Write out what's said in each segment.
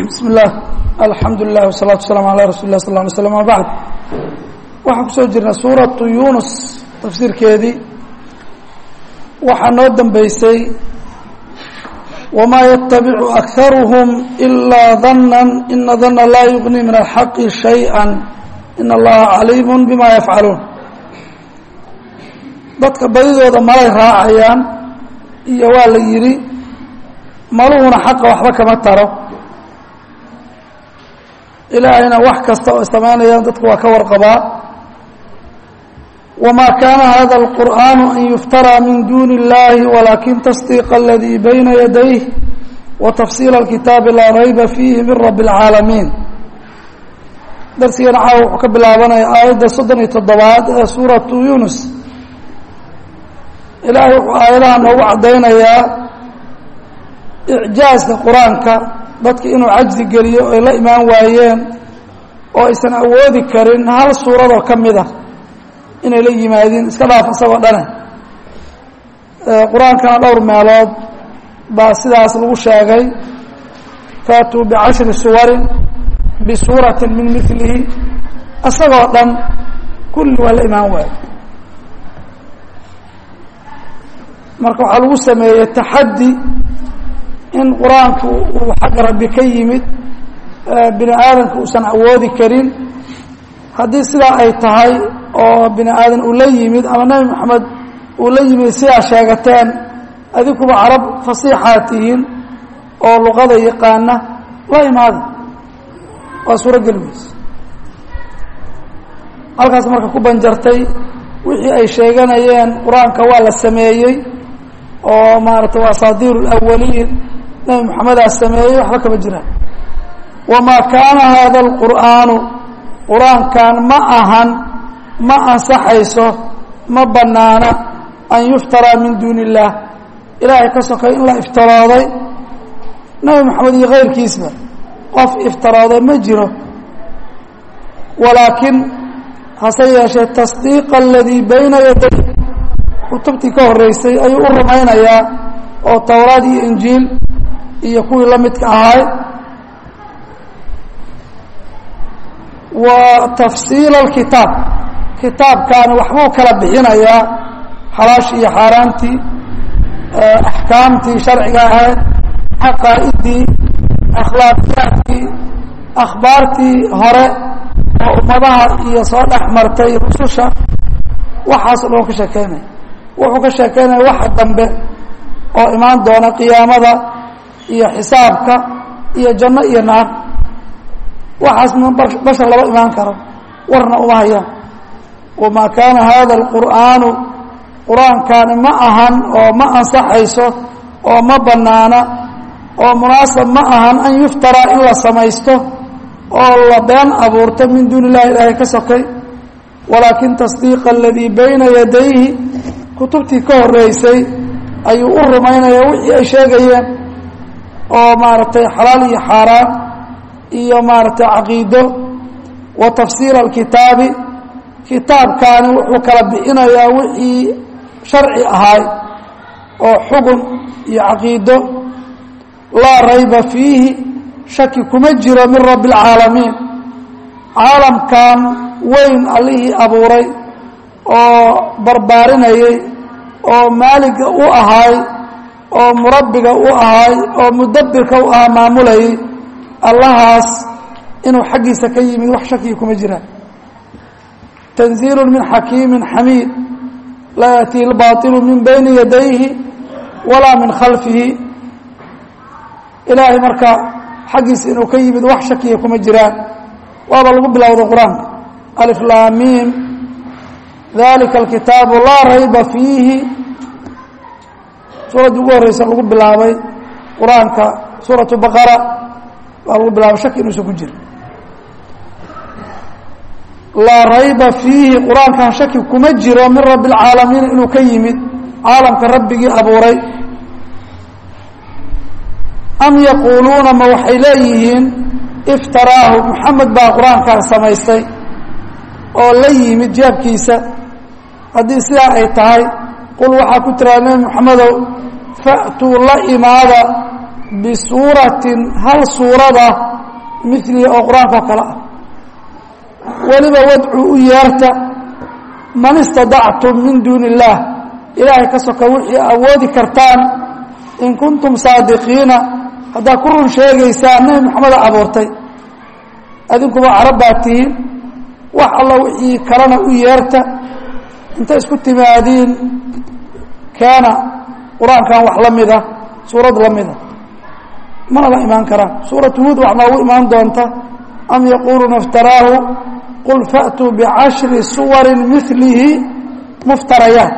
bismi اllah alxamdu lilah wsalaatu waslaam ala rasuli lah sal ly slm ama bacd waxaan kusoo jirnay suuratu yunus tafsiirkeedii waxaa noo dambeysay wamaa yatabicu akaruhum ilaa dana ina dana laa yugni min alxaqi shayئa in allaha caliimu bima yafcaluun dadka badidooda malay raacayaan iyo waa la yidhi maluhuna xaqa waxba kama taro ilaahayna wax kasta oo samaynayaan dadku waa ka warqabaa wamaa kaana hada اlqur'aanu an yuftaraa min duuni اllahi walakin tasdiiqa aladii bayna yadayh wa tafsiila اlkitaabi laa rayba fiihi min rabi اlcaalamiin darsigana caawa wuxuu ka bilaabanaya aayadda soddon iyo toddobaad ee suuratu yunus ilaahay wuxuu aayadaha noogu caddaynayaa icjaaska qur-aanka dadka inuu cajzi geliyo ay la imaan waayeen oo aysan awoodi karin hal suuradoo ka mid a inay la yimaadiin iska dhaaf isagoo dhane qur-aankana dhowr meelood baa sidaas lagu sheegay faatuu bicashri suwarin bisuuratin min milihi isagoo dhan kulli waa la imaan waayo marka waxaa lagu sameeyey taxaddi in qur-aanku uu xagga rabbi ka yimid bini aadamka uusan awoodi karin haddii sidaa ay tahay oo bini aadan uu la yimid ama nebi moxamed uu la yimid sidaa sheegateen adinkuba carab fasiixaa tihiin oo luqada yaqaana la imaada waa suurogeli weyse halkaas marka ku banjartay wixii ay sheeganayeen qur-aanka waa la sameeyey oo maaragtay waa asaadiir اlawaliin nebi moxamedaa sameeyey waxba kama jiraan wamaa kaana hada اlqur'aanu qur-aankan ma ahan ma ansaxayso ma banaana an yuftaraa min duuni اllah ilaahay ka sokay in la iftirooday nebi moxamed iyo kayrkiisba qof iftirooday ma jiro walaakin hase yeeshee tasdiiqa aladii bayna yaday kutubtii ka horeysay ayuu u rumaynayaa oo towraad iyo injiil iyo kuwii la midka ahay wa tafsiila alkitaab kitaabkaani waxbuu kala bixinayaa xalaashii iyo xaaraantii axkaamtii sharciga ahayd xaqaa'idii akhlaaqiyaadkii akhbaartii hore oo ummadaha iyo soo dhex martay rususha waxaas o dhan ka sheekeynaya wuxuu ka sheekeynaya waxa dambe oo imaan doona qiyaamada iyo xisaabka iyo janno iyo naar waxaas bashar laba imaan karo warna uma hayaan wamaa kaana hada alqur'aanu qur-aankaani ma ahan oo ma ansaxayso oo ma banaana oo munaasab ma ahan an yuftaraa in la samaysto oo la been abuurto min duuni illahi ilaahay ka sokay walaakin tasdiiqa aladii bayna yadayhi kutubtii ka horeysay ayuu u rumaynayaa wixii ay sheegayeen oo maaragtay xalaal iyo xaaraan iyo maaragtay caqiido wa tafsiila alkitaabi kitaabkaani wuxuu kala bixinayaa wixii sharci ahaay oo xugun iyo caqiido laa rayba fiihi shaki kuma jiro min rabbi اlcaalamiin caalamkan weyn allihii abuuray oo barbaarinayay oo maaliga u ahaay oo murabbiga u ahaay oo mudabbirka u ahaa maamulayay allahaas inuu xaggiisa ka yimid wax shakiya kuma jiraan tanziilu min xakiimi xamiid laa yaأtii اlbaطilu min bayni yadayhi walaa min khalfihi ilaahay marka xaggiisa inuu ka yimid wax shakiya kuma jiraan waaba lagu bilowday qur-aanka aliflaamiim dalika alkitaabu laa rayba fiihi suuraddii ugu horeysa lagu bilaabay qur-aanka suuratu baqara waa lagu bilaabay shaki inuusan ku jira laa rayba fiihi qur-aankan shaki kuma jiro min rabbi اlcaalamiin inuu ka yimid caalamka rabbigii abuuray am yaquuluuna ma waxay leeyihiin iftaraahu moxamed baa qur-aankan samaystay oo la yimid jeebkiisa haddii sidaa ay tahay qul waxaa ku tiraa nebi moxamedow fa'tuu la imaada bisuuratin hal suurada milihi oo qur-aanka oo kale ah weliba wadcu u yeerta man istadactum min duuni illaah ilaahay ka soka wixii awoodi kartaan in kuntum saadiqiina haddaad ku run sheegaysaan nebi moxameda abuurtay adinkuba carab baa tihiin wax alla wixii kalena u yeerta intay isku timaadiin keena qur-aankan wax la mida suurad la mida mana la imaan karaan suuratu huud wax noogu imaan doonta am yaquuluuna iftaraahu qul fa'tuu bicashri suwarin milihi muftarayaat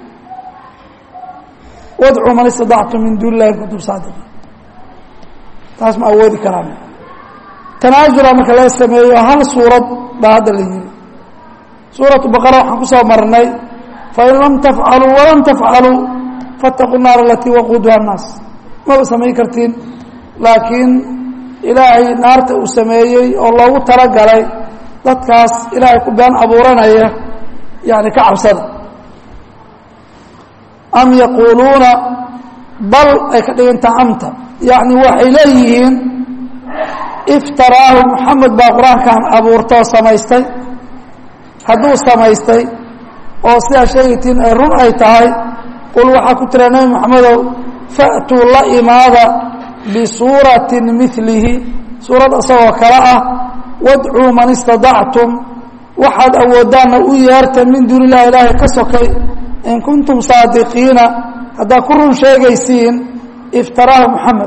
wadcuu man istadactum min duuni illahi in kuntum saadiqiin taas ma awoodi karaan tanaasula marka laga sameeyo hal suurad baa hadda la yiri suuratu baqara waxaan ku soo marnay fain lam tafcaluu walam tafcaluu faataquu naar alatii waquuduha annaas maba samayn kartiin laakiin ilaahay naarta uu sameeyey oo loogu talagalay dadkaas ilaahay ku been abuuranaya yani ka cabsada am yaquuluuna bal ay ka dhigantaa amta yacni waxay leeyihiin iftaraahu moxamed baa qur-aankan abuurta oo samaystay hadduu samaystay oo sidaa sheegaytiin ay run ay tahay qul waxaa ku tira nebi moxamedow fa'tuu la imaada bisuuratin milihi suurad isagoo kale ah wadcuu man istadactum waxaad awooddaanna u yeerta min duuni illahi ilaahay ka sokay in kuntum saadiqiina haddaad ku run sheegaysiin iftaraahu moxamed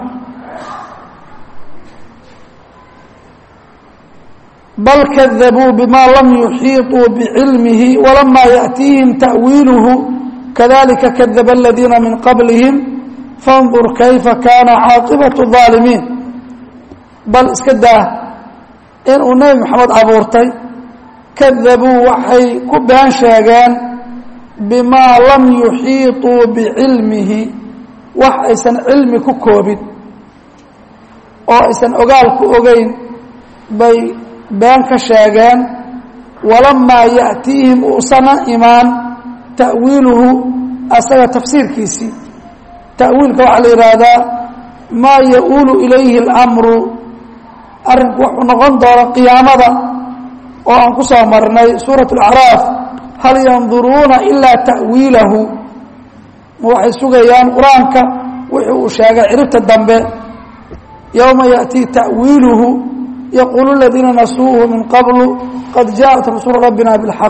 bal kadabuu bima lam yuxiiطuu bicilmihi walama yaأtiihim ta'wiiluhu kadalika kadaba aladiina min qablihim fandur kayfa kaana caaqibaةu الظaalimiin bal iska daa inuu nebi moxamed abuurtay kadabuu waxay ku been sheegeen bimaa lam yuxiiطuu bicilmihi wax aysan cilmi ku koobin oo aysan ogaal ku ogeyn bay been ka sheegeen walamaa ya'tiihim uusana imaan ta'wiiluhu asaga tafsiirkiisii ta'wiilka waxaa la yidhaahdaa maa ya-uulu ilayhi اlamru arrinku wuxuu noqon doona qiyaamada oo aan ku soo marnay suuraة اlacraaf hal yanduruuna ilaa ta'wiilahu ma waxay sugayaan qur-aanka wixii uu sheegay ciribta dambe yowma yaأtii ta'wiiluhu yaquulu اladiina nasuuhu min qablu qad jaaءat rasuulu rabbina bاlxaq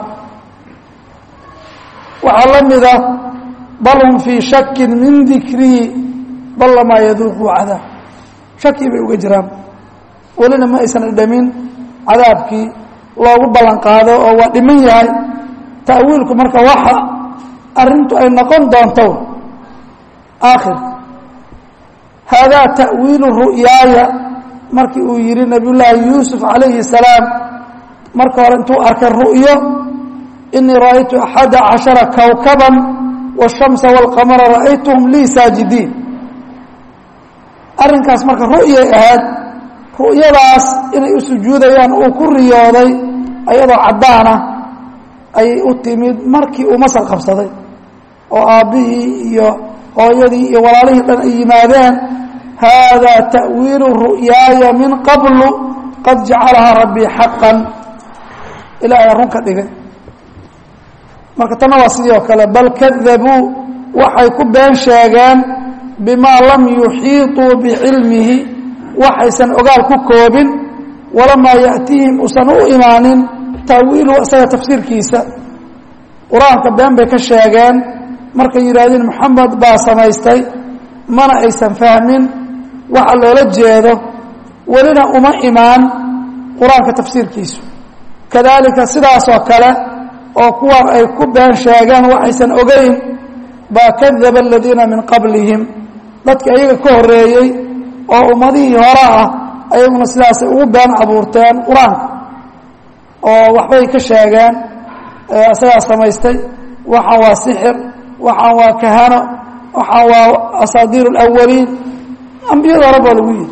waxaa la mida bal hum fii shaki min dikrii bal lamaa yaduuquu cadaab shaki bay uga jiraan welina ma aysan dhamin cadaabkii loogu ballan qaado oo waa dhiman yahay ta'wiilku marka waxa arrintu ay noqon doonto aakhir haadaa ta'wiilu ru'yaaya markii uu yihi nabiy llaahi yuusuf calayhi salaam marka hore intuu arkay ru'yo inii ra'aytu axada cashara kawkaban waالshamsa wاlqamara ra'aytuhum lii saajidiin arrinkaas marka ru'yay ahayd ru'yadaas inay u sujuudayaan uu ku riyooday ayadoo caddaana ayay u timid markii uu masal qabsaday oo aabbihii iyo hooyadii iyo walaalihii dhan ay yimaadeen haadaa ta'wiilu ru'yaaya min qablu qad jacalahaa rabbii xaqan ilaahay run ka dhigay marka tanna waa sidii oo kale bal kadabuu waxay ku been sheegeen bimaa lam yuxiiطuu bicilmihi waxaysan ogaal ku koobin walamaa ya'tiihim usan u imaanin ta'wiiluhu isaga tafsiirkiisa qur-aanka been bay ka sheegeen markay yidhaahdeen moxamed baa samaystay mana aysan fahmin waxa loola jeedo welina uma imaan qur-aanka tafsiirkiisu kadaalika sidaasoo kale oo kuwan ay ku been sheegeen waxaysan ogeyn baa kadaba aladiina min qablihim dadka iyaga ka horeeyey oo ummadihii hore ah ayaguna sidaasay ugu been abuurteen qur-aanka oo waxbay ka sheegeen isagaa samaystay waxaan waa sixir waxaan waa kahano waxaan waa asaadiir اlawaliin ambiyada hore baa lagu yidhi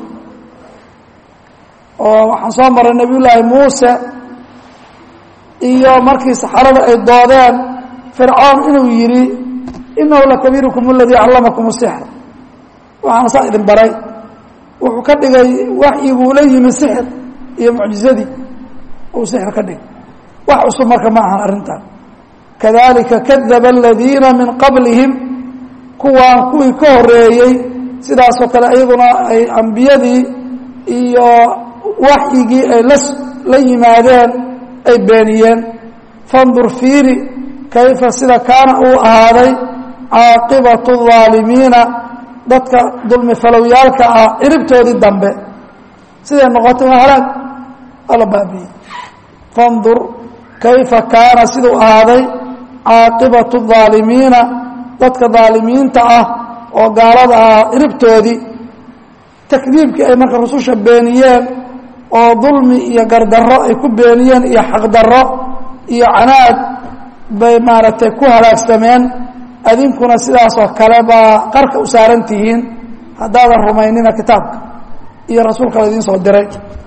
oo waxaan soo maray nabiy llaahi muuse iyo markii saxarada ay doodeen fircoon inuu yidhi inahu lakabiirukum اladii callamakum الsixr waxaana saa idin baray wuxuu ka dhigay waxyiguu la yimi sixir iyo mucjizadii uu sixir ka dhig wax cusub marka ma ahan arrintan kadalika kadaba aladiina min qablihim kuwaan kuwii ka horeeyey sidaasoo kale iyaguna ay ambiyadii iyo waxyigii ay la la yimaadeen ay beeniyeen fandur fiiri kayfa sida kaana uu ahaaday caaqibatu الظaalimiina dadka dulmi falowyaalka ah ciribtoodii dambe siday noqotay waa halaag waa la baabiyey fandur kayfa kaana siduu ahaaday caaqibatu الظaalimiina dadka dhaalimiinta ah oo gaalada ah ciribtoodii takdiibkii ay marka rususha beeniyeen oo dulmi iyo gardarro ay ku beeniyeen iyo xaqdarro iyo canaad bay maaragtay ku halaagsameen adinkuna sidaasoo kale baa qarka u saaran tihiin haddaadan rumaynina kitaabka iyo rasuulka la idiin soo diray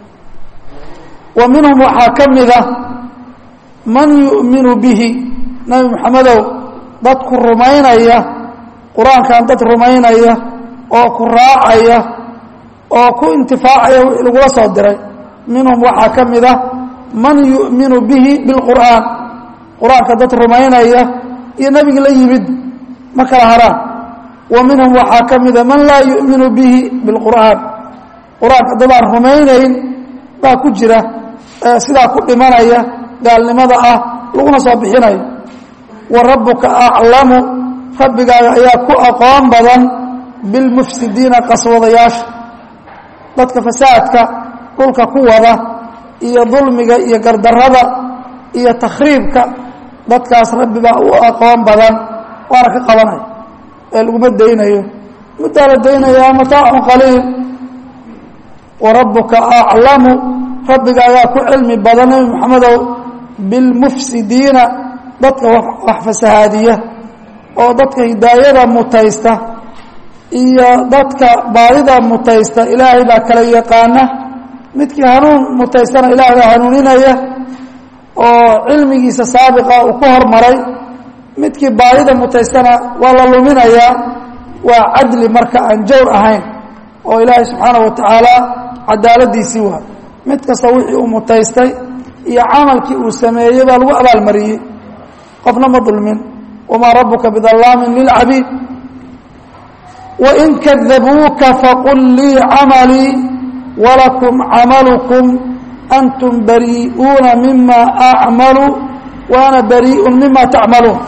wa minhum waxaa ka mida man yu'minu bihi nebi moxamedow dad ku rumaynaya qur-aankan dad rumaynaya oo ku raacaya oo ku intifaacaya wixii lagula soo diray minhum waxaa ka mida man yu'minu bihi bilqur'aan qur-aanka dad rumaynaya iyo nebigi la yimid ma kala haraan wa minhum waxaa ka mida man laa yu'minu bihi bilqur'aan qur-aanka dadaan rumaynayn baa ku jira sidaa ku dhimanaya gaalnimada ah laguna soo bixinayo wa rabbuka aclamu rabbigaaga ayaa ku aqoon badan bilmufsidiina qaswadayaasha dadka fasaadka dhulka ku wada iyo dulmiga iyo gardarrada iyo takhriibka dadkaas rabbi baa u aqoon badan waana ka qabanaya ee laguma daynayo muddaa la daynayaa mataacun qaliil wa rabbuka aclamu rabbigaagaa ku cilmi badan nebi moxamedow bilmufsidiina dadka wax fasahaadiya oo dadka hidaayada mutaysta iyo dadka baadida mutaysta ilaahay baa kala yaqaana midkii hanuun mutaystana ilaahay baa hanuuninaya oo cilmigiisa saabiqa uu ku hormaray midkii baadida mutaystana waa la luminayaa waa cadli marka aan jawr ahayn oo ilaahay subxaana wa tacaala cadaaladiisii waa mid kasta wixii uu mutaystay iyo camalkii uu sameeyey baa lagu abaalmariyey qofna ma dulmin wamaa rabuka bidallaamin lilcabiid wain kadabuuka faqul lii camalii walakum camalukum antum barii'uuna mima acmalu wa ana barii'un mima tacmaluun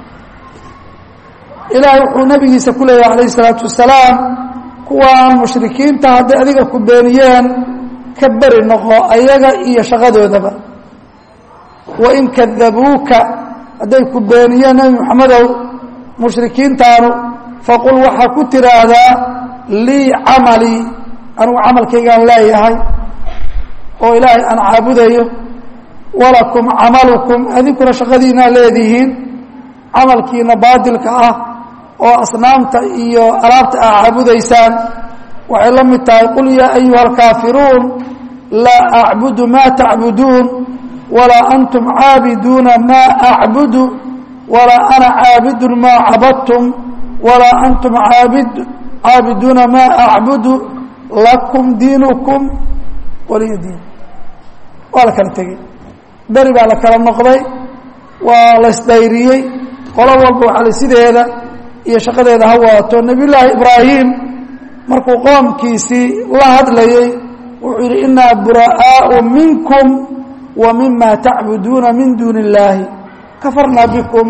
ilaahay wuxuu nabigiisa ku leeyahy alayh isalaatu wasalaam kuwaan mushrikiinta hadday adiga ku beeniyeen ka beri noqo ayaga iyo shaqadoodaba wain kadabuuka hadday ku beeniyeen nebi moxamedow mushrikiintaanu faqul waxaa ku tiraahdaa lii camalii anigu camalkaygaan leeyahay oo ilaahay aan caabudayo walakum camalukum adinkuna shaqadiinaa leedihiin camalkiina baadilka ah oo asnaamta iyo alaabta aa caabudaysaan waxay la mid tahay qul yaa ayuha alkaafiruun laa acbudu maa tacbuduun walaa antum caabiduuna maa acbudu walaa ana caabidun maa cabadtum walaa antum aabid caabiduuna maa acbudu lakum diinukum waliya diin waa la kala tegey beri baa la kala noqday waa la isdayriyey qolo walba waxaa la sideeda iyo shaqadeeda ha wadato nebiyullaahi ibraahim markuu qoomkiisii la hadlayey wuxuu yidhi inaa bura'aau minkum wa mima tacbuduuna min duuni illaahi kafarnaa bikum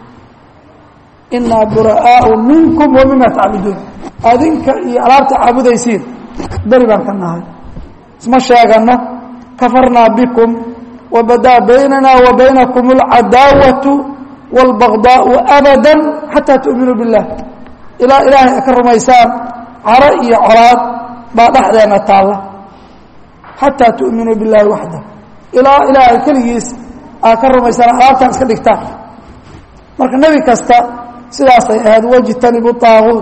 inaa bura'aau minkum wa mima tacbuduun adinka iyo alaabta caabudaysiin beri baan ka nahay isma sheegano kafarnaa bikum wabadaa baynana wa baynakum alcadaawatu wاlbagdaau abada xataa tu'minuu biاllah ilaa ilaahay a ka rumaysaan caro iyo colaad baa dhexdeena taalla xataa tu'minuu biاllahi waxda ilaa ilaahay keligiis aa ka rumaysaan alaabtaan iska dhigtaan marka nebi kasta sidaasay ahayd wajtanibu طaaguut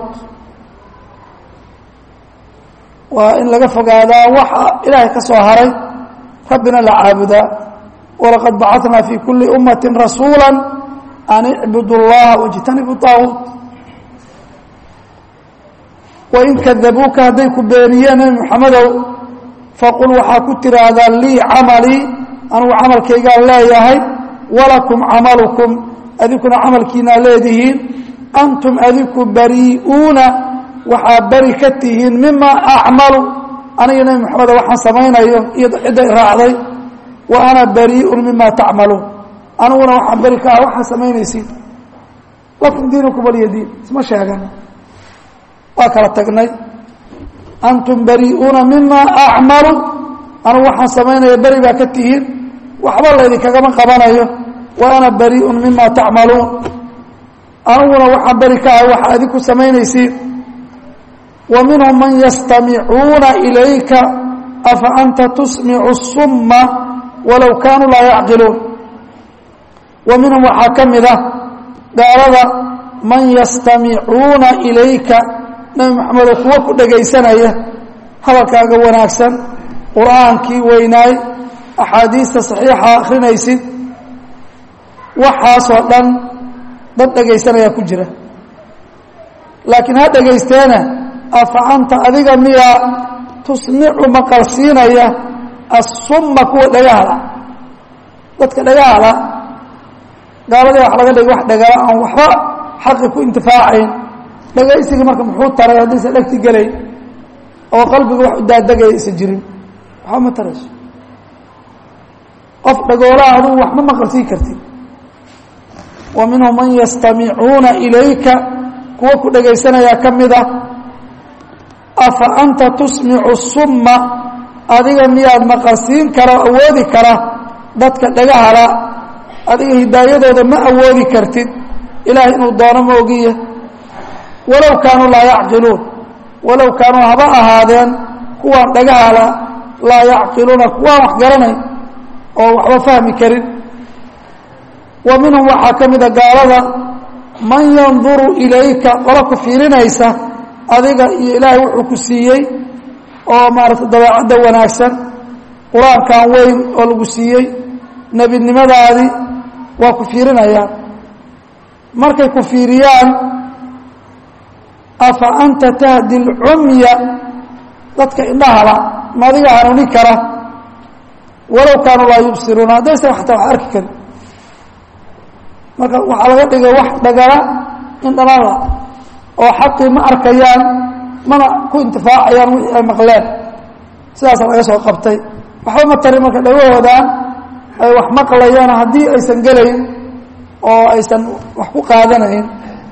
waa in laga fogaadaa waxa ilaahay ka soo haray rabbina la caabudaa walaqad bacatnaa fi kuli ummati rasuula an icbudu اllaha wاjtanibu طaaguut wain kadabuuka hadday ku beeniyeen nebi moxamedow faqul waxaa ku tiraahdaa lii camalii anugu camalkaygaan leeyahay walakum camalukum adinkuna camalkiinaa leedihiin antum adiku barii'uuna waxaa beri ka tihiin mima acmalu aniga nebi moxameda waxaan samaynayo iyo cidday raacday wa ana barii'un mima tacmaluun aniguna waxaan beri ka ah waxaa samaynaysiin lakum diinukum waliya diin isma sheegan waa kala tagnay antum barii'uuna mima acmalu anigu waxaan samaynaya beri baa ka tihiin waxba laydinkagama qabanayo wa ana barii'un mima tacmaluun aniguna waxaan beri ka ahay waxaa idinku samaynaysiin wa minhum man yastamicuuna ilayka afa anta tusmicu summa walow kaanuu laa yacqiluun wa minhum waxaa ka mid ah gaalada man yastamicuuna ilayka nebi moxamedo kuwa ku dhegaysanaya hadalkaaga wanaagsan qur-aankii weynaay axaadiista saxiixa akrinaysid waxaasoo dhan dad dhegaysanaya ku jira laakiin ha dhegaysteena afa anta adiga miyaa tusmicu maqalsiinaya assumma kuwa dhagahala dadka dhagahala gaaladii wax laga dhigay wax dhagala aan waxba xaqi ku intifaacayn dhagaysigii marka muxuu taray haddaysan dhegti gelayn oo qalbiga wax u daadegaya isan jirin waxba ma tarayso qof dhagoolaha adugu wax ma maqalsiin kartid wa minhum man yastamicuuna ilayka kuwa ku dhagaysanayaa ka mid ah afa anta tusmicu summa adiga miyaad maqalsiin kara o awoodi kara dadka dhagahala adiga hidaayadooda ma awoodi kartid ilaahay inuu doono ma ogiya walow kaanuu laa yacqiluun walow kaanuu haba ahaadeen kuwaan dhagahala laa yacqiluuna kuwaan wax garanayn oo waxba fahmi karin wa minhum waxaa ka mida gaalada man yanduru ilayka qola ku fiirinaysa adiga iyo ilaahay wuxuu ku siiyey oo maaragtay dabeecadda wanaagsan qur-aankan weyn oo lagu siiyey nebinimadaadii waa ku fiirinayaan markay ku fiiriyaan afa anta tahdi lcumya dadka indhahala ma adiga hanuuni kara walow kaanuu laa yubsiruuna haddaysan xataa wax arki karin marka waxaa laga dhigay wax dhagala indhalala oo xaqii ma arkayaan mana ku intifaacayaan wixii ay maqleen sidaasa laga soo qabtay waxba ma tarin marka dhagahoodan ay wax maqlayaan haddii aysan gelayn oo aysan wax ku qaadanayn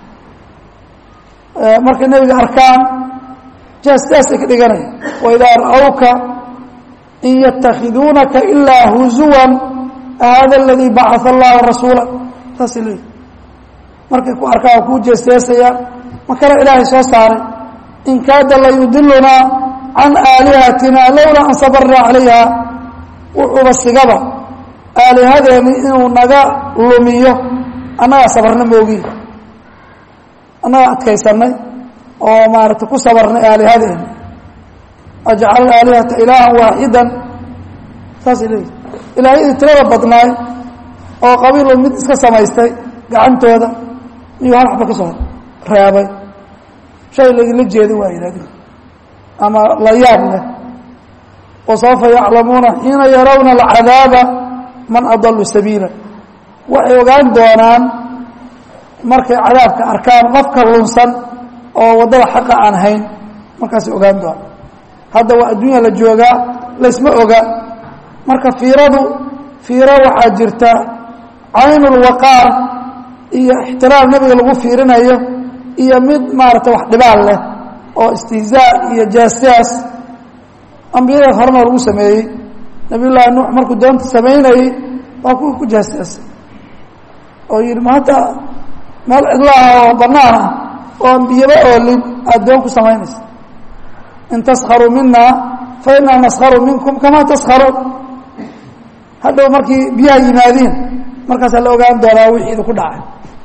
markay nebiga arkaan jaasjaasay ka dhiganaya waidaa ra'awka in yatakhiduunaka ilaa huzuwan hada aladii bacaa allahu rasuula saasay leeyihi markay ku arkaan waa kuu jeesjeesayaan ma kale ilaahay soo saaray in kaada layudilunaa can aalihatina lowlaa an sabarnaa calayha wuxuuba sigaba aalihadeeni inuu naga lumiyo annagaa sabarna moogi annagaa adkaysanay oo maaragtay ku sabarnay aalihadeeni ajcal aalihata ilaahan waaxidan saasay leeyihi ilaahyadii tirada badnaay oo qabiiloo mid iska samaystay gacantooda iyuu hal waxba ka soo reebay shay lagala jeedo waa yidhahdeen ama la yaab leh wasawfa yaclamuuna xiina yarawna alcadaaba man adalu sabiila waxay ogaan doonaan markay cadaabka arkaan qofka lunsan oo waddada xaqa aan hayn markaasay ogaan doonaan hadda waa adduunya la joogaa laysma oga marka fiiradu fiiro waxaa jirta caynulwaqaar iyo ixtiraam nebiga lagu fiirinayo iyo mid maaragtay wax dhibaal leh oo istihzaa iyo jaasjaas ambiyada horena lagu sameeyey nabiy llaahi nuux markuu doonta samaynayey waa kuwii ku jaasjaasay oo yidhi ma hadda meel cidlaah oo bannaan ah oo ambiyaba oolin aada doon ku samaynaysa in taskharuu mina fa inaa naskharu minkum kamaa taskharuun hadhow markii biyaha yimaadiin markaasaa la ogaan doonaa wixii idinku dhacay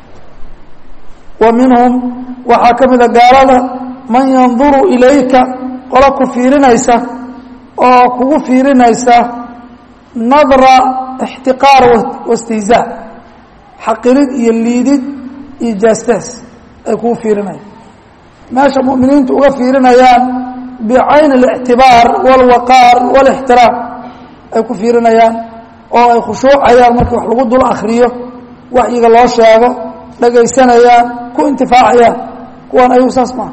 wa minhum waxaa ka mida gaalada man yanduru ilayka qola ku fiirinaysa oo kugu fiirinaysa nadra ixtiqaar waistihzaa xaqirid iyo liidid iyo jaastaas ay kugu fiirinayaan meesha mu'miniintu uga fiirinayaan bicayni اlictibaar wاlwaqaar wاlاxtiraam ay ku fiirinayaan oo ay khushuucayaan markii wax lagu dul akriyo waxyiga loo sheego dhagaysanayaan ku intifaacayaan kuwaan ayagu saas maaha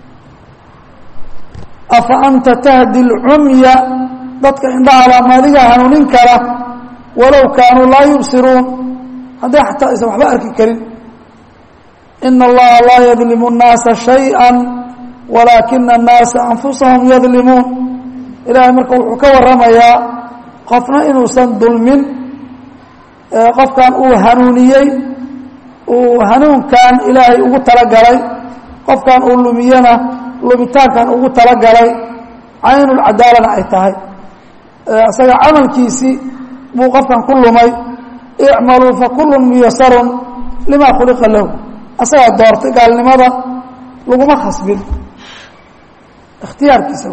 afa anta tahdi اlcumya dadka indhahala maadiga hanuunin kara walow kaanuu laa yubsiruun hadday xataa aysan waxba arki karin ina allaha laa yadlimu الnaasa shayئa walaakina الnaasa anfusahum yadlimuun ilaahay marka wuxuu ka waramayaa qofna inuusan dulmin qofkan uu hanuuniyey uu hanuunkan ilaahay ugu talagalay qofkan uu lumiyena lumitaankan ugu talagalay caynulcadaalana ay tahay isaga camalkiisii buu qofkan ku lumay icmaluu fakulu muyasarun lima khuliqa lahu asagaa doortay gaalnimada laguma khasbin ikhtiyaarkiisa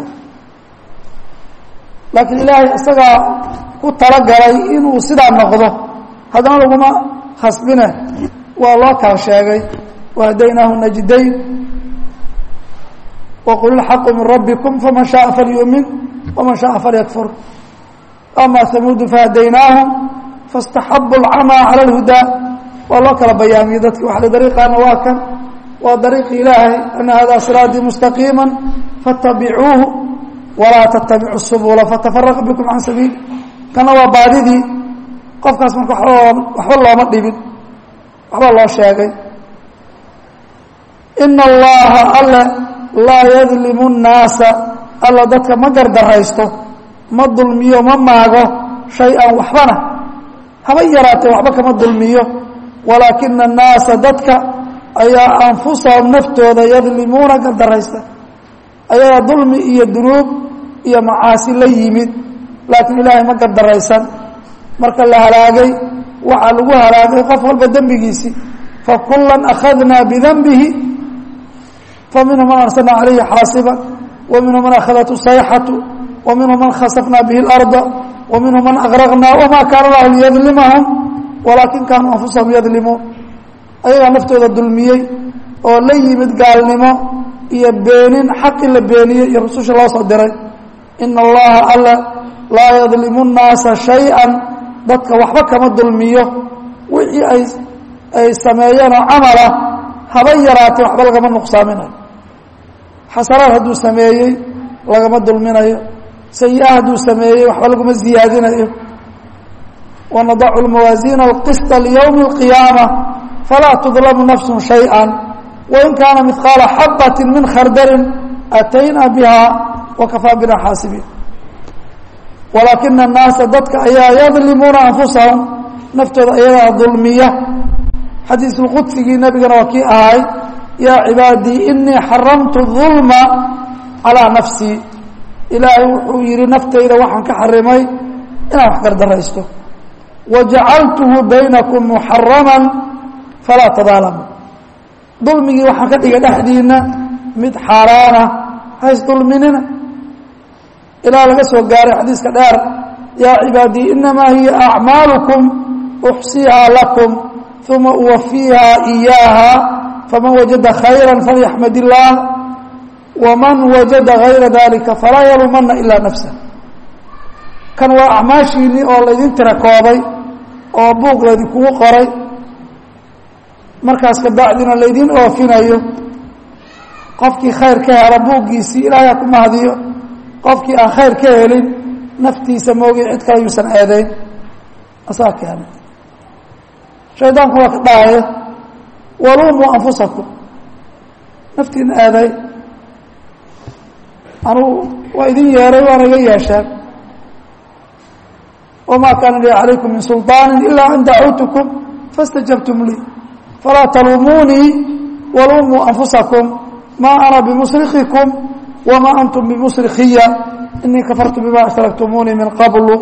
laakiin ilaahay isagaa ku talagalay inuu sidaa noqdo haddana laguma khasbine waa loo kala sheegay wahadaynaahu najdayn waqul ilxaqu min rabbikum faman shaaa falyuumin waman shaaa falyakfur ama hamuudu fahadaynaahum faاstaxabu اlcamaa cala اlhudaa waa loo kala bayaamiyey dadki waxa dariiqaana waa kan waa dariiqi ilaahay ana hada siraatii mustaqiima faاtabicuuhu walaa tattabicu subula fatafaraqa bikum can sabiili kana waa baadidii qofkaas marka waxba looma dhibin waxba loo sheegay ina allaha alle laa yadlimu nnaasa alla dadka ma gardaraysto ma dulmiyo ma maago shay-an waxbana haba yaraatee waxba kama dulmiyo walaakina annaasa dadka ayaa anfusahum naftooda yadlimuuna gardaraysta ayagaa dulmi iyo dunuub iyo macaasi la yimid laakiin ilaahay ma gardaraysan marka la halaagay waxaa lagu halaagay qof walba dembigiisii fakulan akhadnaa bidanbihi faminhu man arsalna calayhi xaasiba wa minhu man akhadathu sayxatu wa minhu man khasafnaa bihi اlarda wa minhu man agraqnaa wama kaana lahu liyadlimahum walaakin kaanuu anfusahum yadlimuun ayagaa naftooda dulmiyey oo la yimid gaalnimo iyo beenin xaqi la beeniyey iyo rususha loo soo diray ina allaha alla laa yadlimu nnaasa shay-an dadka waxba kama dulmiyo wixii ay ay sameeyeenoo camala haba yaraatee waxba lagama nuqsaaminayo xasanaad hadduu sameeyey lagama dulminayo sayi-a hadduu sameeyey waxba laguma ziyaadinayo wanadacu lmawaasiina alqisطa liyowmi اlqiyaama falaa tudlamu nafsu shayئa wain kaana midqaala xabati min khardalin atayna biha wakafaa bina xaasibiin walaakina annaasa dadka ayaa yadlimuuna anfusahum naftooda ayagaa dulmiya xadiisulqudsigii nebigana waa kii ahay yaa cibaadii inii xaramtu dulma calaa nafsii ilaahay wuxuu yihi naftayda waxaan ka xarimay inaan wax gardaraysto wajacaltuhu baynakum muxarama falaa tadaalamu dulmigii waxaan ka dhigay dhexdiina mid xaaraana hays dulminina ilaa laga soo gaaray xadiiska dheer yaa cibaadii inamaa hiya acmaalukum uxsiihaa lakum uma uwafiihaa iyaaha faman wajada khayra falyaxmad illaah waman wajada gayra dalika falaa yaluumana ilaa nafsa kan waa acmaashiinii oo laydin tira koobay oo buug laydinkugu qoray markaas kabacdina laydin oofinayo qofkii khayr ka hela buuggiisii ilaahay ku mahadiyo qofkii aan khayr ka helin naftiisa moogi cid kale yuusan eedayn asaa keenay shaydaanku waa ka dhahaya waluumuu anfusakum naftiina eeday anugu waa idin yeeray waana iga yeesheen wamaa kaana lii calaykum min sulطaani ilaa an dacuutukum faاstajabtum lii falaa taluumuunii waluumuu anfusakum maa ana bimusrikikum wamaa antum bimusrikiya inii kafartu bima ashraktumuunii min qablu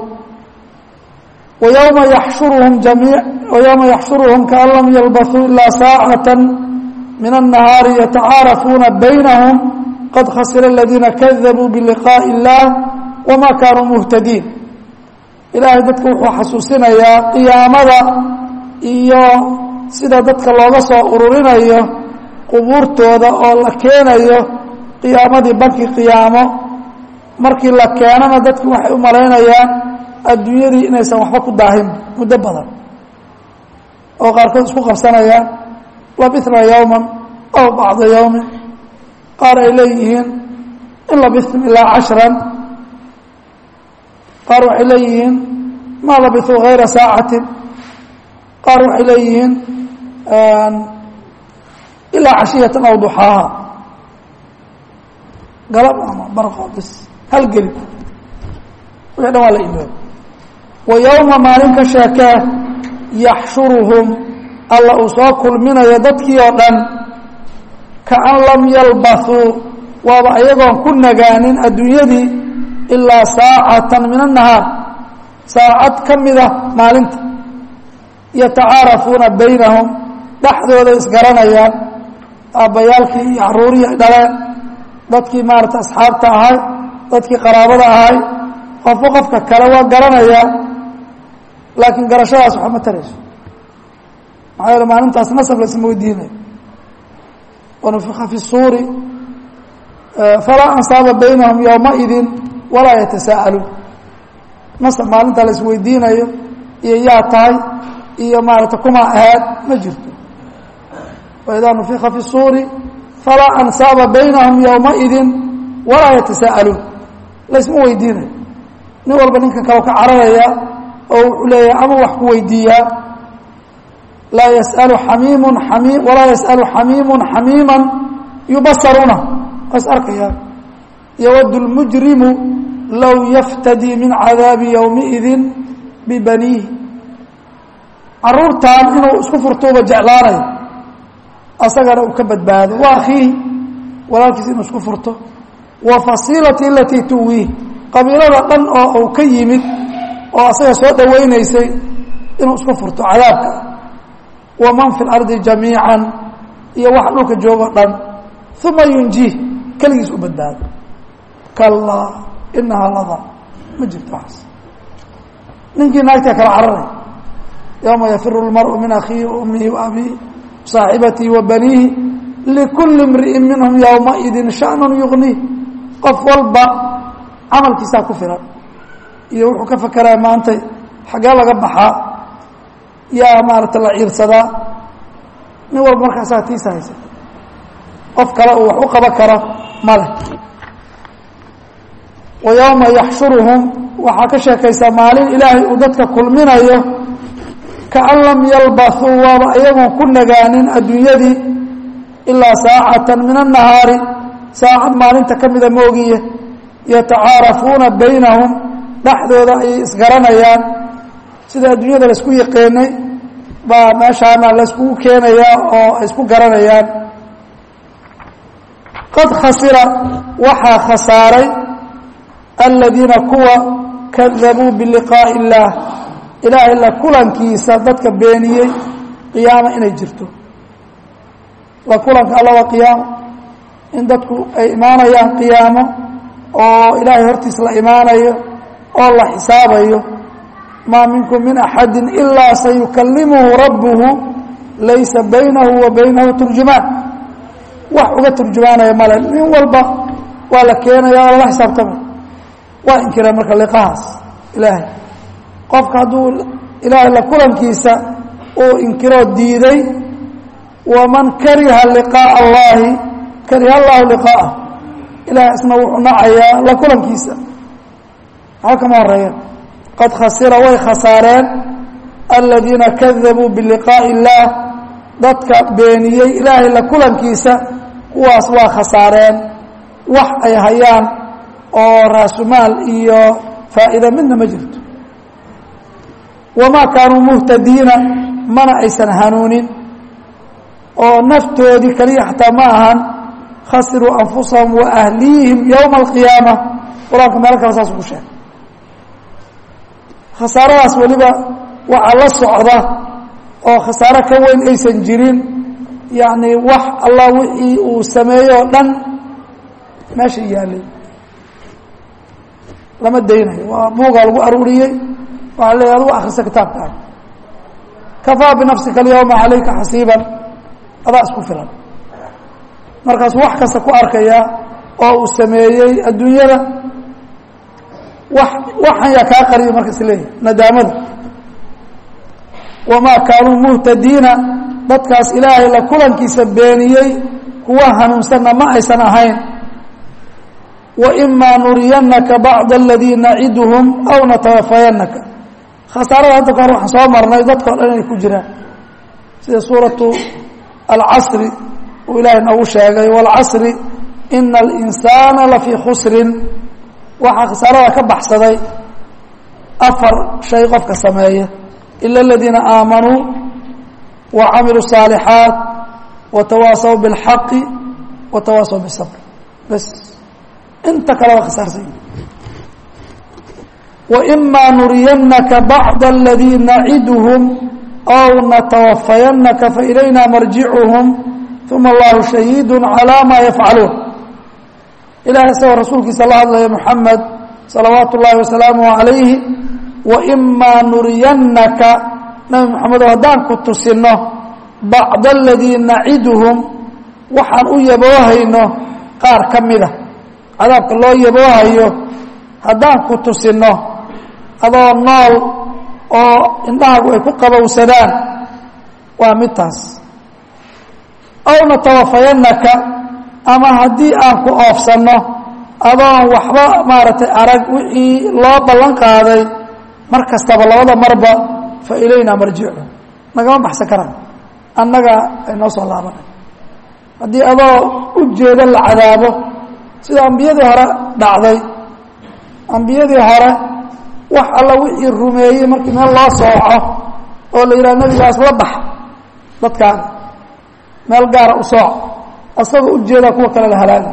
ويومa يحشuرهم جميع ويومa يحشuرهم كأن لم يلبثوا إلا ساعة من النهاaر يتعاaرفوna بينهم قد khسر الذينa كذبوا بلقاء الله وما كانوا مهتدين إلahay dadka wuxuu xasuusinayaa قiyaamada iyo sida dadka looga soo ururinayo qubuurtooda oo la keenayo qiyaamadii bankii qiyaamo markii la keenana dadki waxay u malaynayaan adduunyadii inaysan waxba ku daahin muddo badan oo qaarkood isku qabsanayaan labithna yowman aw bacda yowmin qaar ay leeyihiin in labithtum ilaa cashran qaar waxay leeyihiin maa labithuu hayra saacatin qaar waxay leeyihiin ilaa cashiyatan aw duxaaha galab ama barqo bis hal geli wixi dhan waa la iloob wa yowma maalin ka sheekee yaxshuruhum alla uu soo kulminayo dadkii oo dhan kaan lam yalbathuu waaba ayagoon ku nagaanin adduunyadii ilaa saacatan min annahaar saacad ka mida maalinta yatacaarafuuna baynahum dhexdooda isgaranayaan aabbayaalkii iyo caruurihii ay dhaleen dadkii maarata asxaabta ahay dadkii qaraabada ahay qofba qofka kale waa garanayaa laakiin garashadaas waxba ma tarayso maxaa yeele maalintaas nasab laisma weydiinayo wanufika fi suuri falaa ansaaba baynahum yowmaidin walaa yatasaa'aluun nasab maalinta la isweydiinayo iyo yaa tahay iyo maarata kuma ahaad ma jirto waidaa nufika fi suuri falaa ansaaba baynahum yowmaidin walaa yatasaa'aluun laysma weydiinayo nin walba ninka kale ka cararaya oo wuxuu leeyahay ama wax ku weydiiyaa laa yasalu xamiimun ami walaa yasalu xamiimun xamiiman yubasaruna waas arkayaan yawad lmujrimu low yaftadii min cadaabi yowmiidin bibaniihi caruurtan inuu isku furtuuba jeclaanayo asagana uu ka badbaado wa akhiihi walaalkiis inuu isku furto wa fasiilati alatii tuwiih qabiilada dhan oo uu ka yimid oo asaga soo dhawaynaysay inuu isku furto cadaabka waman fi lardi jamiican iyo waxa dhulka joogo dhan uma yunjiih keligiis u badbaado kalaa inahaa lada ma jirto waxaas ninkii naagtaa kala cararay yowma yafiru lmaru min akhiihi waummihi waabihi saaxibatihi wa baniihi likulli imri'in minhum yowmaidin shanun yugniih qof walba camalkiisaa ku filan iyo wuxuu ka fakeraya maantay xaggee laga baxaa yaa maarata la ciirsadaa nin walba markaasaa tiisa haysa qof kale uu wax u qaban karo male wa yowma yaxshuruhum waxaa ka sheekaysaa maalin ilaahay uu dadka kulminayo kaan lam yalbathuu waaba iyagoon ku nagaanin adduunyadii ilaa saacatan min annahaari saacad maalinta ka mida moogiye yatacaarafuuna baynahum dhexdooda ayay isgaranayaan sida adduunyada laisku yiqiinay baa meeshaana layskugu keenayaa oo ay isku garanayaan qad khasira waxaa khasaaray aladiina kuwa kadabuu biliqaa'i illaah ilaahay la kulankiisa dadka beeniyey qiyaamo inay jirto la kulanka alla waa qiyaamo in dadku ay imaanayaan qiyaamo oo ilaahay hortiis la imaanayo oo la xisaabayo maa minkum min axadi ilaa sayukalimuhu rabbuhu laysa baynahu wa baynahu turjumaan wax uga turjumaanaya male nin walba waa la keenaya oo lala xisaabtamay waa inkireen marka liqahaas ilaahay qofka hadduu ilaahay la kulankiisa uu inkiroo diiday waman kariha liqaaءa allahi kariha allahu liqaa'ah ilahay isna wuxuu nacayaa la kulankiisa maxba kama horeeyeen qad khasira way khasaareen aladiina kadabuu biliqaaءi اllaah dadka beeniyey ilaahay la kulankiisa kuwaas waa khasaareen wax ay hayaan oo raasumaal iyo faa'iida midna ma jirto wamaa kaanuu muhtadiina mana aysan hanuunin oo naftoodii kaliya xataa ma ahan khasiruu anfusahum wa ahliihim yowma alqiyaama qur-aanka meelo kale saas ugu sheegay khasaaradaas weliba waxaa la socda oo khasaaro ka weyn aysan jirin yacni wax allah wixii uu sameeyey oo dhan meesha yaalay lama daynayo waa buugaa lagu aruuriyey waxaa leeya adugu akrista kitaabkaaga kafaa binafsika alyawma calayka xasiiban adaa isku filan markaasuu wax kasta ku arkayaa oo uu sameeyey adduunyada wax waxan yaa kaa qariyo marka is leeyahy nadaamada wamaa kaanuu muhtadiina dadkaas ilaahay la kulankiisa beeniyey kuwa hanuunsanna ma aysan ahayn waimaa nuriyannaka bacda aladii naciduhum aw natawafayannaka khasaarada hadda ka hor waxaan soo marnay dadka o dhan inay ku jiraan sida suuratu alcasri uu ilaahay noogu sheegay waalcasri ina alinsaana lafii khusrin waxaa khasaarada ka baxsaday afar shay qofka sameeya ila aladiina aamanuu wa camiluu الصaalixaat watawaasaw biاlxaqi watawaasaw bisabr bas inta kale waa khasaarsan waimaa nuriyannaka bacda aladii naciduhum aw natawafayannaka failayna marjicuhum uma allahu shahiidu calaa maa yafcaluun ilahay isagoo rasuulkiisa la hadlaya muxamed salawaatu ullaahi wasalaamuh calayhi waimaa nuriyannaka nabi moxamedo haddaan ku tusinno bacda aladii naciduhum waxaan u yaboohayno qaar ka mida cadaabka loo yaboohayo haddaan ku tusinno adoo nool oo indhahaagu ay ku qabowsadaan waa midtaas aw natawafayannaka ama haddii aan ku oofsanno adoon waxba maaragtay arag wixii loo ballan qaaday mar kastaba labada marba fa ilaynaa marjicu nagama baxsan karaan annaga ay noo soo laabanay haddii adoo u jeeda la cadaabo sida ambiyadii hore dhacday ambiyadii hore wax alla wixii rumeeyey markii meel loo sooco oo la yidhaha nebigaas la bax dadkaan meel gaara u sooc asagoo ujeedaa kuwa kale la halaaga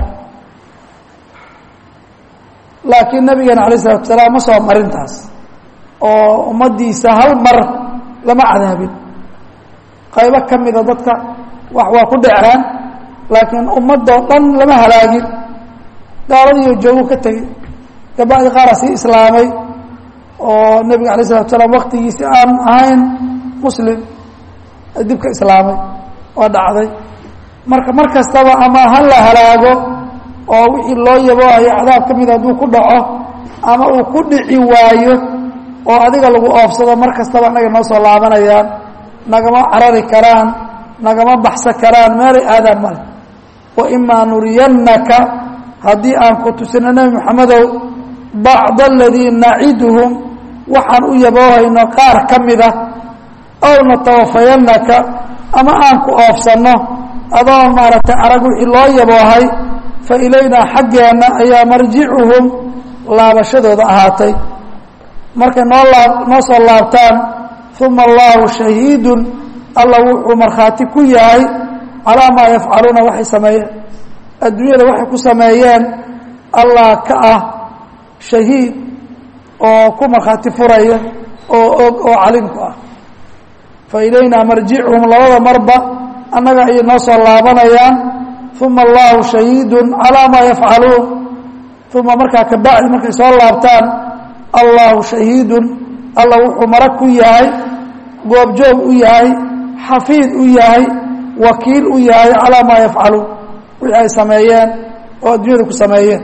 laakiin nabigeena alayh isalatu salaam ma soo marin taas oo ummaddiisa hal mar lama cadaabin qaybo ka mida dadka wax waa ku dhaceen laakiin ummadoo dhan lama halaagin gaaladiiyo joogu ka tegey gabadii qaara sii islaamay oo nebiga alayh isalatu salaam waktigiisi aan ahayn muslim dibka islaamay waa dhacday marka mar kastaba ama ha la halaago oo wixii loo yaboohayo cadaab ka mida hadduu ku dhaco ama uu ku dhici waayo oo adiga lagu oofsado mar kastaba annaga noo soo laabanayaan nagama carari karaan nagama baxsan karaan meelay aadaan male waimaa nuriyannaka haddii aan ku tusino nebi moxamedow bacda aladii naciduhum waxaan u yaboohayno qaar ka mida aw natawafayannaka ama aan ku oofsanno adoo maaragtay arag wixii loo yaboohay fa ilaynaa xaggeenna ayaa marjicuhum laabashadooda ahaatay markay noo laa noo soo laabtaan uma allahu shahiidun alla wuxuu markhaati ku yahay calaa maa yafcaluuna waxay sameeyeen adduunyada waxay ku sameeyeen allah ka ah shahiid oo ku markhaati furaya oo og oo calimku ah fa ilaynaa marjicuhum labada marba annaga ayay noo soo laabanayaan uma allahu shahiidun calaa maa yafcaluun uma markaa kabacdi markay soo laabtaan allahu shahiidun alla wuxuu marag ku yahay goobjoog u yahay xafiid u yahay wakiil u yahay calaa maa yafcaluun wixii ay sameeyeen oo adduunyada ku sameeyeen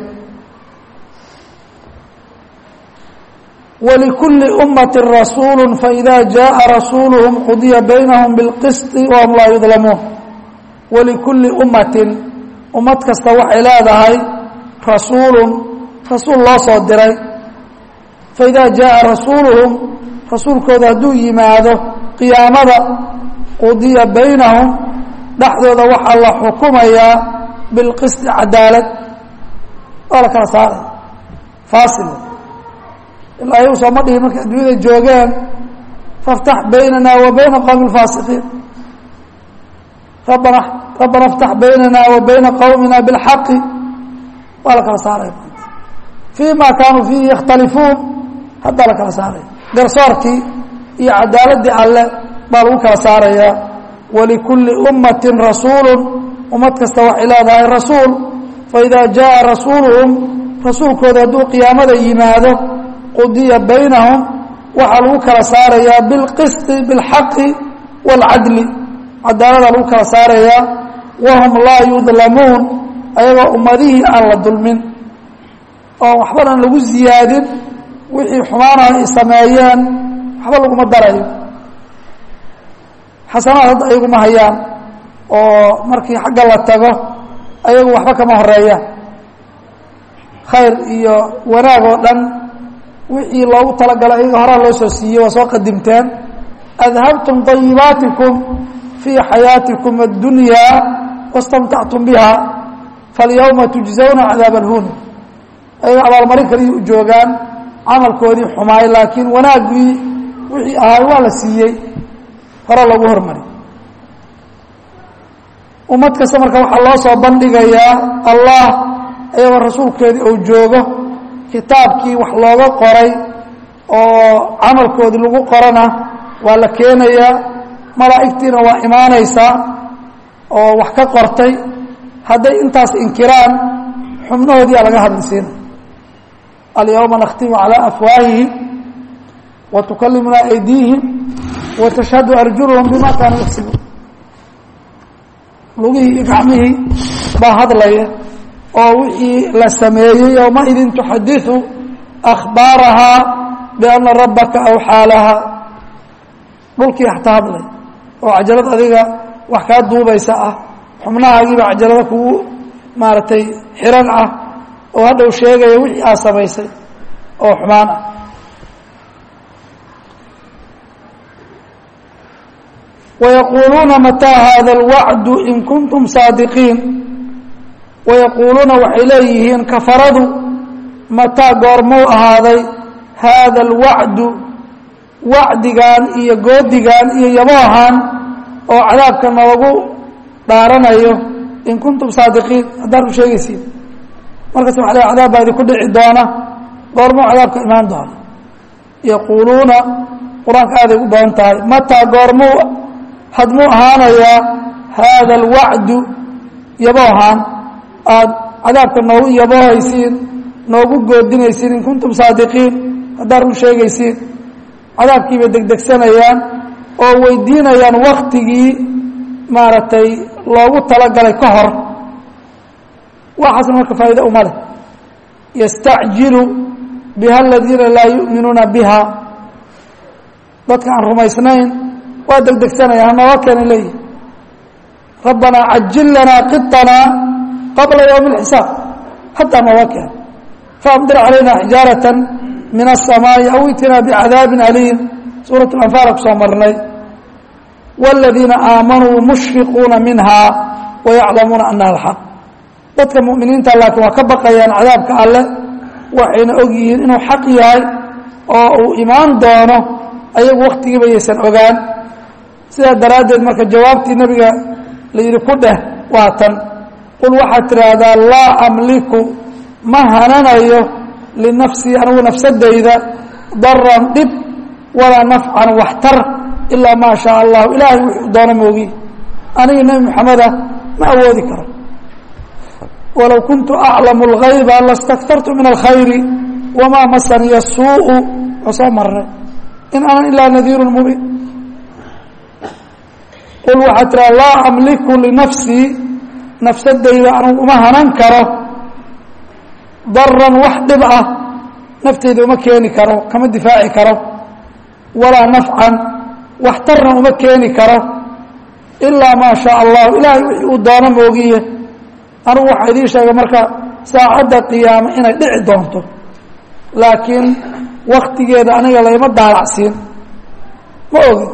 wlikulli ummati rasuulu faida jaءa rasuuluhum qudiya baynahum biاlqisط wahum laa yudlamuun walikulli ummatin ummad kasta waxay leedahay rasuulun rasuul loo soo diray faida jaءa rasuuluhum rasuulkooda hadduu yimaado qiyaamada qudiya baynahum dhexdooda waxaa la xukumayaa bilqisطi cadaalad waa la kala saaray faasil ilaa ayagu sooma dhihi markay adduunyada joogeen faاftax baynana wa bayna qowmi اfaasiqiin rabbana rabbana اftax baynana wa bayna qowmina biاlxaqi waa la kala saaraya fii ma kaanuu fiihi yakhtalifuun haddaa la kala saaraya garsoorkii iyo cadaaladii alle baa lagu kala saarayaa walikulli ummati rasuulu ummad kasta waxay leedahay rasuul faida jaءa rasuuluhum rasuulkooda hadduu qiyaamada yimaado qudiya baynahum waxaa lagu kala saarayaa bilqisti biاlxaqi wاlcadli cadaalada lagu kala saarayaa wahum laa yudlamuun ayagoo ummadihii aan la dulmin oo waxbanan lagu ziyaadin wixii xumaanaha ay sameeyeen waxba laguma darayo xasanaad hadda ayaguma hayaan oo markii xagga la tago ayagu waxba kama horeeyaan khayr iyo wanaag oo dhan wixii loogu talagalay ayaga horaa loo soo siiyey waa soo qadimteen adhabtum طayibaatikum fii xayaatikum اddunyaa wastamtactum biha falyawma tujzawna cadaab alhun ayaga abaalmarin kaliya u joogaan camalkoodii xumaay laakiin wanaaggii wixii ahaay waa la siiyey hore loogu hormari ummad kasta marka waxaa loo soo bandhigayaa allah ayagoo rasuulkeedii uu joogo kitaabkii wax looga qoray oo camalkoodii lagu qorana waa la keenayaa malaa'igtiina waa imaanaysaa oo wax ka qortay hadday intaas inkiraan xubnahoodiyaa laga hadlisiina alyawma nakhtimu calaa afwaahihim wa tukalimuna aydiihim wa tashhadu arjuluhum bima kaanuu yaxsibuun lugihii iyo gacmihii baa hadlaya oo wixii la sameeyey yowmaidin tuxadiثu akhbaarahaa biana rabbaka awxaa laha dhulkii xataa hadlay oo cajalad adiga wax kaa duubaysa ah xubnahaagiiba cajalada kugu maaragtay xiran ah oo hadhow sheegaya wixii aad samaysay oo xumaan ah wayaquuluuna mataa hada اlwacdu in kuntum saadiqiin wayaquuluuna waxay leeyihiin kafaradu mataa goormuu ahaaday haada alwacdu wacdigan iyo goodigan iyo yaboohan oo cadaabka noogu dhaaranayo in kuntum saadiqiin haddaan u sheegaysiin markaas waxa le cadaab baa idinku dhici doona goormuu cadaabka imaan doona yaquuluuna qur-aanka aaday u badan tahay mataa goormuu hadmuu ahaanayaa haada alwacdu yaboohan aada cadaabka noogu yaboohaysiin noogu goodinaysiin in kuntum saadiqiin haddaad run sheegaysiin cadaabkiibay degdegsanayaan oo weydiinayaan waktigii maaragtay loogu talagalay ka hor waxaasna marka faa'iida uma leh yastacjilu biha aladiina laa yu'minuuna biha dadka aan rumaysnayn waa degdegsanayaan hanooga keena leeyihi rabbanaa cajil lanaa qiطanaa qabla ywmi اlxisaab haddaa nooga keen faamdir calayna xijaaraة min الsamaaءi aw itina bicadaabi aliim suuraة اlanfaala kusoo marnay wاladiina aamanuu mushfiquuna minha wayaclamuuna anaha alxaq dadka muminiinta laakiin waa ka baqayaan cadaabka alle waxayna og yihiin inuu xaq yahay oo uu imaan doono ayagu waktigiiba yaysan ogaan sidaa daraaddeed marka jawaabtii nebiga la yidhi ku dheh waa tan qul waxaad tidhaahdaa laa amliku ma hananayo linafsii anigu nafsadayda daran dhib walaa nafcan waxtar ilaa maa shaa allahu ilaahay wuxuu doono moogi aniga nebi moxameda ma awoodi karo walow kuntu aclamu اlgayba lastakartu min alkhayri wamaa masaniya suuءu oo soo marnay in ana ilaa nadiiru mubiin qul waxaad tiraa laa amliku linafsii nafsadayda anugu uma hanan karo daran wax dhib ah nafteyda uma keeni karo kama difaaci karo walaa nafcan waxtarna uma keeni karo ilaa maa shaa allahu ilaahay wixii uu doono moogiye anugu waxaa idiin sheegay marka saacadda qiyaamo inay dhici doonto laakiin waktigeeda aniga layma daalacsiin ma ogi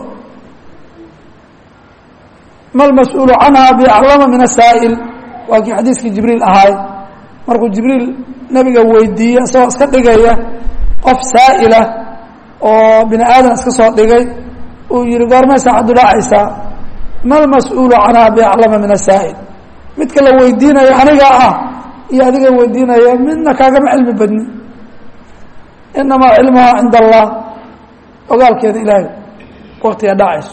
ma lmas-uulu canha biaclama min asaa'il waa kii xadiiskii jibriil ahaay markuu jibriil nebiga weydiiyey isagoo iska dhigaya qof saa'ila oo bini aadan iska soo dhigay uu yihi goormay saacaddu dhaacaysaa ma lmas-uulu canha biaclama min asaa'il midka la weydiinayo anigaa ah iyo adiga weydiinaya midna kaagama cilmi badni inamaa cilmuhaa cinda allah ogaalkeeda ilaahay waktiga dhacayso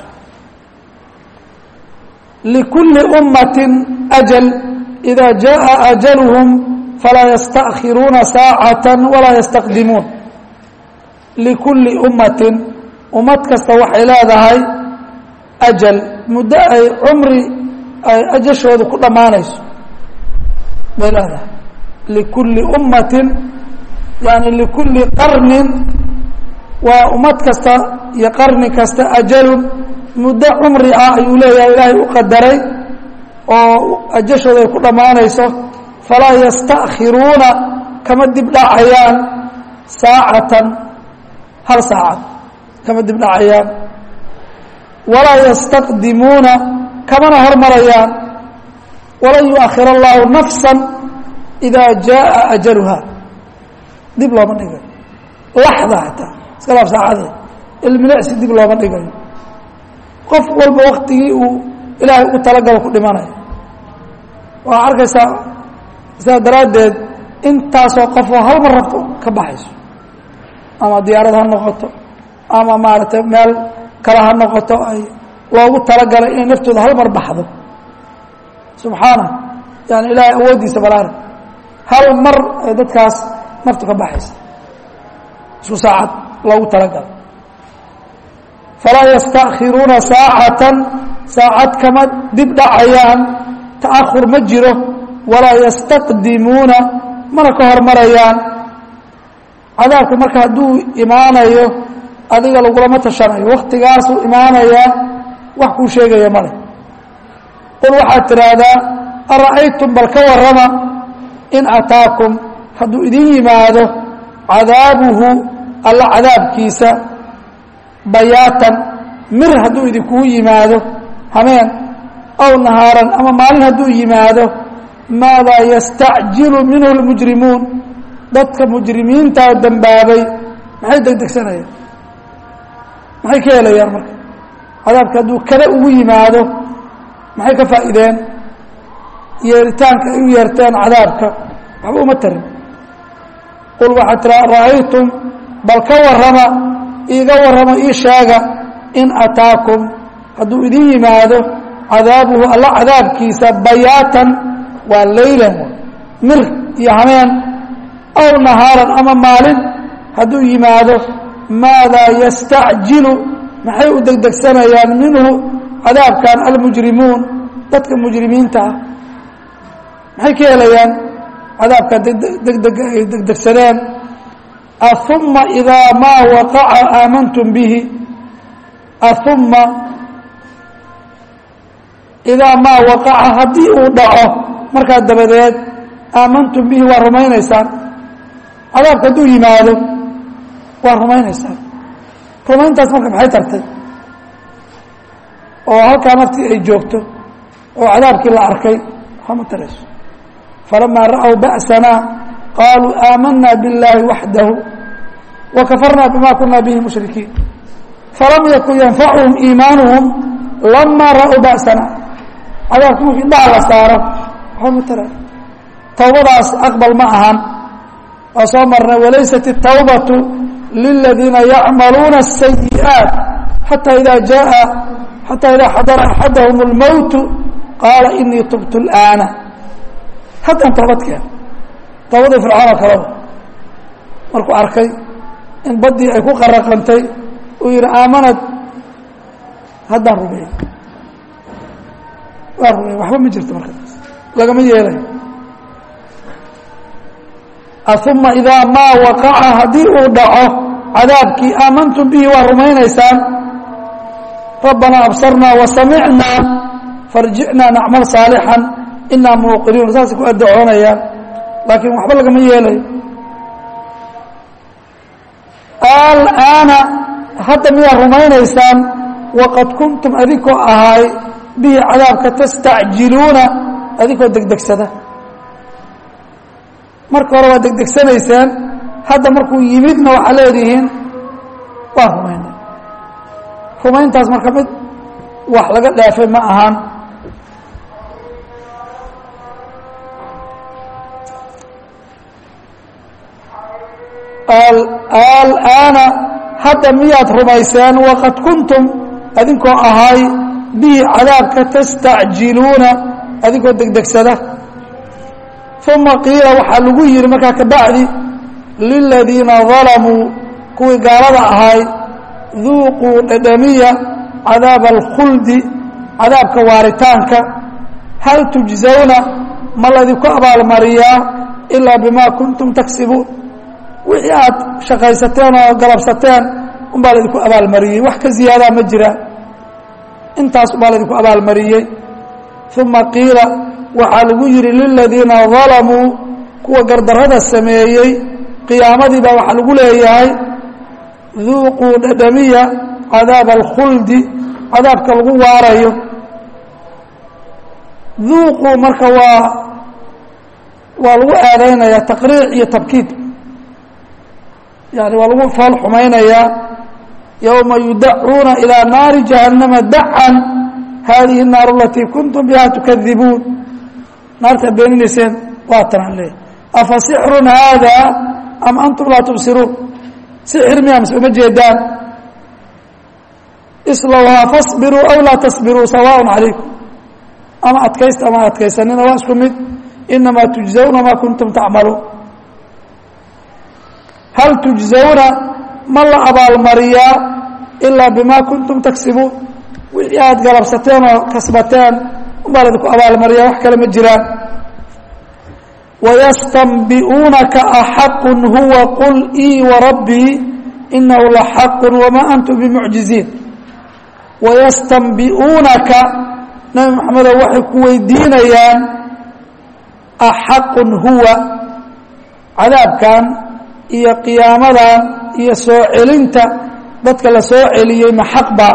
likulli ummatin ajal ida jaءa ajaluhum falaa yastaأkhiruuna saacata walaa yastaqdimuun likulli ummatin ummad kasta waxay leedahay ajal muddo ay cumri ay ajashooda ku dhammaanayso bay leedahay likulli ummatin yani likulli qarnin waa ummad kasta iyo qarni kasta ajalun muddo cumri ah ayuu leeyahay ilaahay u qadaray oo ajashooda ay ku dhammaanayso falaa yastakhiruuna kama dib dhacayaan saacatan hal saacad kama dib dhacayaan walaa yastaqdimuuna kamana hormarayaan walan yuakhir allahu nafsa idaa jaaa ajaluha dib looma dhigayo laxda xataa iska laaf saacadee ilmilecsi dib looma dhigayo qof walba waktigii uu ilaahay ugu talagalo ku dhimanayo waa arkaysaa sidaa daraaddeed intaasoo qofoo hal mar rabto ka baxayso ama diyaarad ha noqoto ama maaragtay meel kale ha noqoto ay loogu talagalay inay naftooda hal mar baxdo subxaana yani ilaahay awooddiisa balaara hal mar ay dadkaas naftu ka baxaysa isku saacad loogu talagalay falaa yastakhiruuna saacatan saacad kama dib dhacayaan ta'ahur ma jiro walaa yastaqdimuuna mana ka hormarayaan cadaabka marka hadduu imaanayo adiga lagulama tashanayo waktigaasuu imaanayaa wax kuu sheegaya male qul waxaad tidhaahdaa ara'aytum bal ka warrama in ataakum hadduu idin yimaado cadaabuhu alla cadaabkiisa bayaatan mir hadduu idinkugu yimaado hameen aw nahaaran ama maalin hadduu yimaado maadaa yastacjilu minhu lmujrimuun dadka mujrimiintaa dembaabay maxay degdegsanayaan maxay ka helayaan marka cadaabka hadduu kada ugu yimaado maxay ka faa'iideen yeeritaanka ay u yeerteen cadaabka waxba uma tarin qul waxaad tiraa ra'aytum bal ka warrama iiga warrama ii sheega in ataakum hadduu idin yimaado cadaabuhu alla cadaabkiisa bayaatan waa leylan mir iyo hameen aw nahaaran ama maalin hadduu yimaado maadaa yastacjilu maxay u degdegsanayaan minhu cadaabkan almujrimuun dadka mujrimiinta ah maxay ka helayaan cadaabka degdega ay degdegsadeen auma idaa maa waqaca aamantum bihi auma idaa maa waqaca haddii uu dhaco markaa dabadeed aamantum bihi waa rumaynaysaan cadaabka hadduu yimaado waa rumaynaysaan rumayntaas marka maxay tartay oo halkaa naftii ay joogto oo cadaabkii la arkay waxama tarayso falamaa ra'w ba'sanaa qaaluu aamanaa biاllaahi waxdahu wakafarnaa bima kunaa bihi mushrikiin falam yakun yanfacuhum iimaanuhum lamaa ra'w ba'sanaa cadaabki markii indhaha la saaro waxama tarayo towbadaas aqbal ma ahan waa soo marnay walaysat الtawbaةu liladiina yacmaluuna الsayi'aaت xataa ida jaءa xataa idaa xadara axadahm اlmowtu qaala inii tubtu اlآana haddaan toobad keen toobadii fircoon oo kaleba markuu arkay in baddii ay ku qaraqantay uu yihi aamanad haddaan rumeey waa rumeey waxba ma jirto markaas lagama yeelayo uma idaa maa waqaca haddii uu dhaco cadaabkii aamantum bihi waa rumaynaysaan rabbanaa absarnaa wasamicnaa farjicnaa nacmal saalixan inaa muuqinuun saasay ku addacoonayaan laakiin waxba lagama yeelayo alaana hadda miyaa rumaynaysaan waqad kuntum adinkoo ahaay bihi cadaabka tastacjiluuna adinkoo degdegsada marka hore waa degdegsanayseen hadda markuu yimidna waxaa leedihiin waa rumaynay rumayntaas marka mid wax laga dhaafay ma ahaan alaana hadda miyaad rumayseen waqad kuntum adinkoo ahay bihi cadaabka tastacjiluuna adinkoo degdegsada uma qiila waxaa lagu yihi markaa kabacdi liladiina dalamuu kuwii gaalada ahay duuquu dhadhamiya cadaaba alkhuldi cadaabka waaritaanka hal tujzawna ma laydinku abaalmariyaa ilaa bimaa kuntum taksibuun wixii aad shaqaysateen oo galabsateen unbaa laydinku abaalmariyey wax ka ziyaadaa ma jiraan intaas unbaa laydinku abaalmariyey uma qiila waxaa lagu yidhi liladiina dalamuu kuwa gardarrada sameeyey qiyaamadii baa waxaa lagu leeyahay duuquu dhadhamiya cadaaba alkhuldi cadaabka lagu waarayo duuquu marka waa waa lagu aadaynaya taqriic iyo tabkiid yani waa lagu fool xumaynayaa yowma yudacuuna ilaa naari jahannama dacan hadihi الnaaru alatii kuntum biha tukadibuun naarta beeninayseen waatanaan leeyahy afa sixrun haada am antum laa tubsiruun sixir miya mise uma jeedaan islowhaa fasbiruu aw laa tasbiruu sawaaء calaykum ama adkaysta ama adkaysanina waa isku mid inamaa tujزawna ma kuntum tacmaluun hal tujزawna ma la abaalmariyaa ilaa bima kuntum taksibuun wixii aad galabsateen oo kasbateen unbaa laydinku abaalmariyaa wax kale ma jiraan wayastanbi'uunaka axaqu huwa qul ii warabbii inahu laxaqu wamaa antum bimucjiziin wayastanbi'uunaka nabi maxamedow waxay ku weydiinayaan axaqun huwa cadaabkan iyo qiyaamadan iyo soo celinta dadka la soo celiyey ma xaqba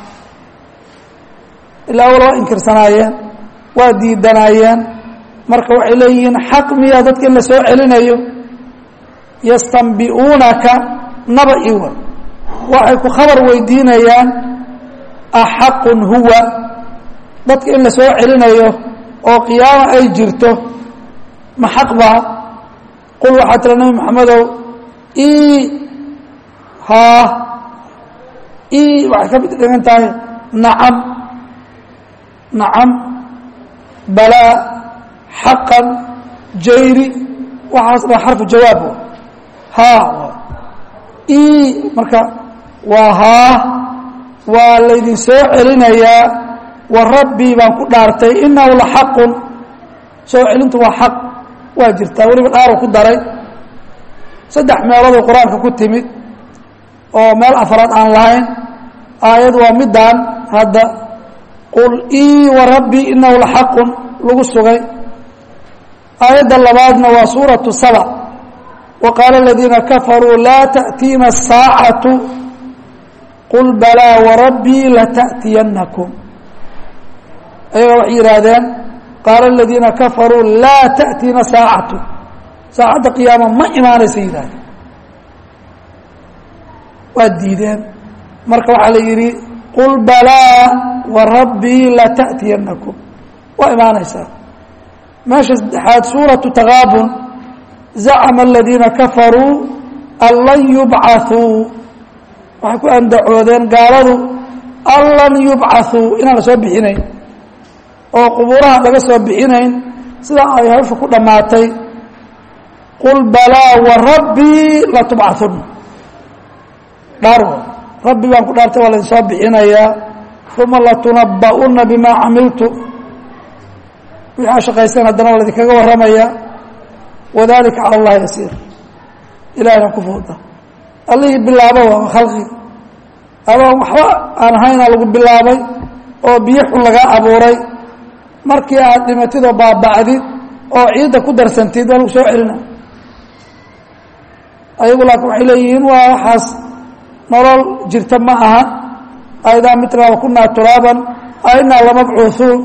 ilaa awal waa inkirsanaayeen waa diidanaayeen marka waxay leeyihiin xaq miya dadka in la soo celinayo yastanbi'uunaka naba iwa waxay ku khabar weydiinayaan axaqun huwa dadka in la soo celinayo oo qiyaamo ay jirto ma xaq baa qul waxaa tira nabi maxamedow i haa i waxay ka mid dhigan tahay nacam nacam balaa xaqan jayri waxaas dha xarfu jawaab haa i marka waa haa waa laydin soo celinayaa wa rabbii baan ku dhaartay inahu la xaqun soo celintu waa xaq waa jirtaa weliba dhaaru ku daray saddex meeloodoo qur-aanka ku timid oo meel afraad aan lahayn aayad waa midaan hadda qul ii wa rabbii inahu la xaqun lagu sugay aayadda labaadna waa suuratu saba wa qaala aladiina kafaruu laa ta'tiina asaacatu qul balaa warabbii lata'tiyanakum ayaga waxay yidhaahdeen qaala aladiina kafaruu laa ta'tiina saacatu saacadda qiyaama ma imaanaysa yidhahdeen waa diideen marka waxaa la yidhi qul balaa warabbii lata'tiyanakum waa imaanaysaa meesha saddexaad suuratu takaabun zacama aladiina kafaruu an lan yubcaثuu waxay ku andacoodeen gaaladu an lan yubcaثuu inaan la soo bixinayn oo qubuuraha laga soo bixinayn sidaa ay hawsha ku dhammaatay qul balaa warabbii latubcaثuna dhaar rabbi baan ku dhaartay waa laydin soo bixinayaa uma latunaba'una bima camiltu wixii aa shaqaysteen haddana waa laydinkaga warramaya wadalika cala allahi yasiir ilahina ku fuuda allihii bilaabo waa khalqi adoon waxba aan ahaynaa lagu bilaabay oo biyo xun lagaa abuuray markii aad dhimatid oo baaba'did oo ciidda ku darsantid waa lagu soo celina ayagu laakiin waxay leeyihiin waa waxaas nolol jirta ma aha aidaa mitnaa wakunaa turaaban ainaa lamabcuuثuun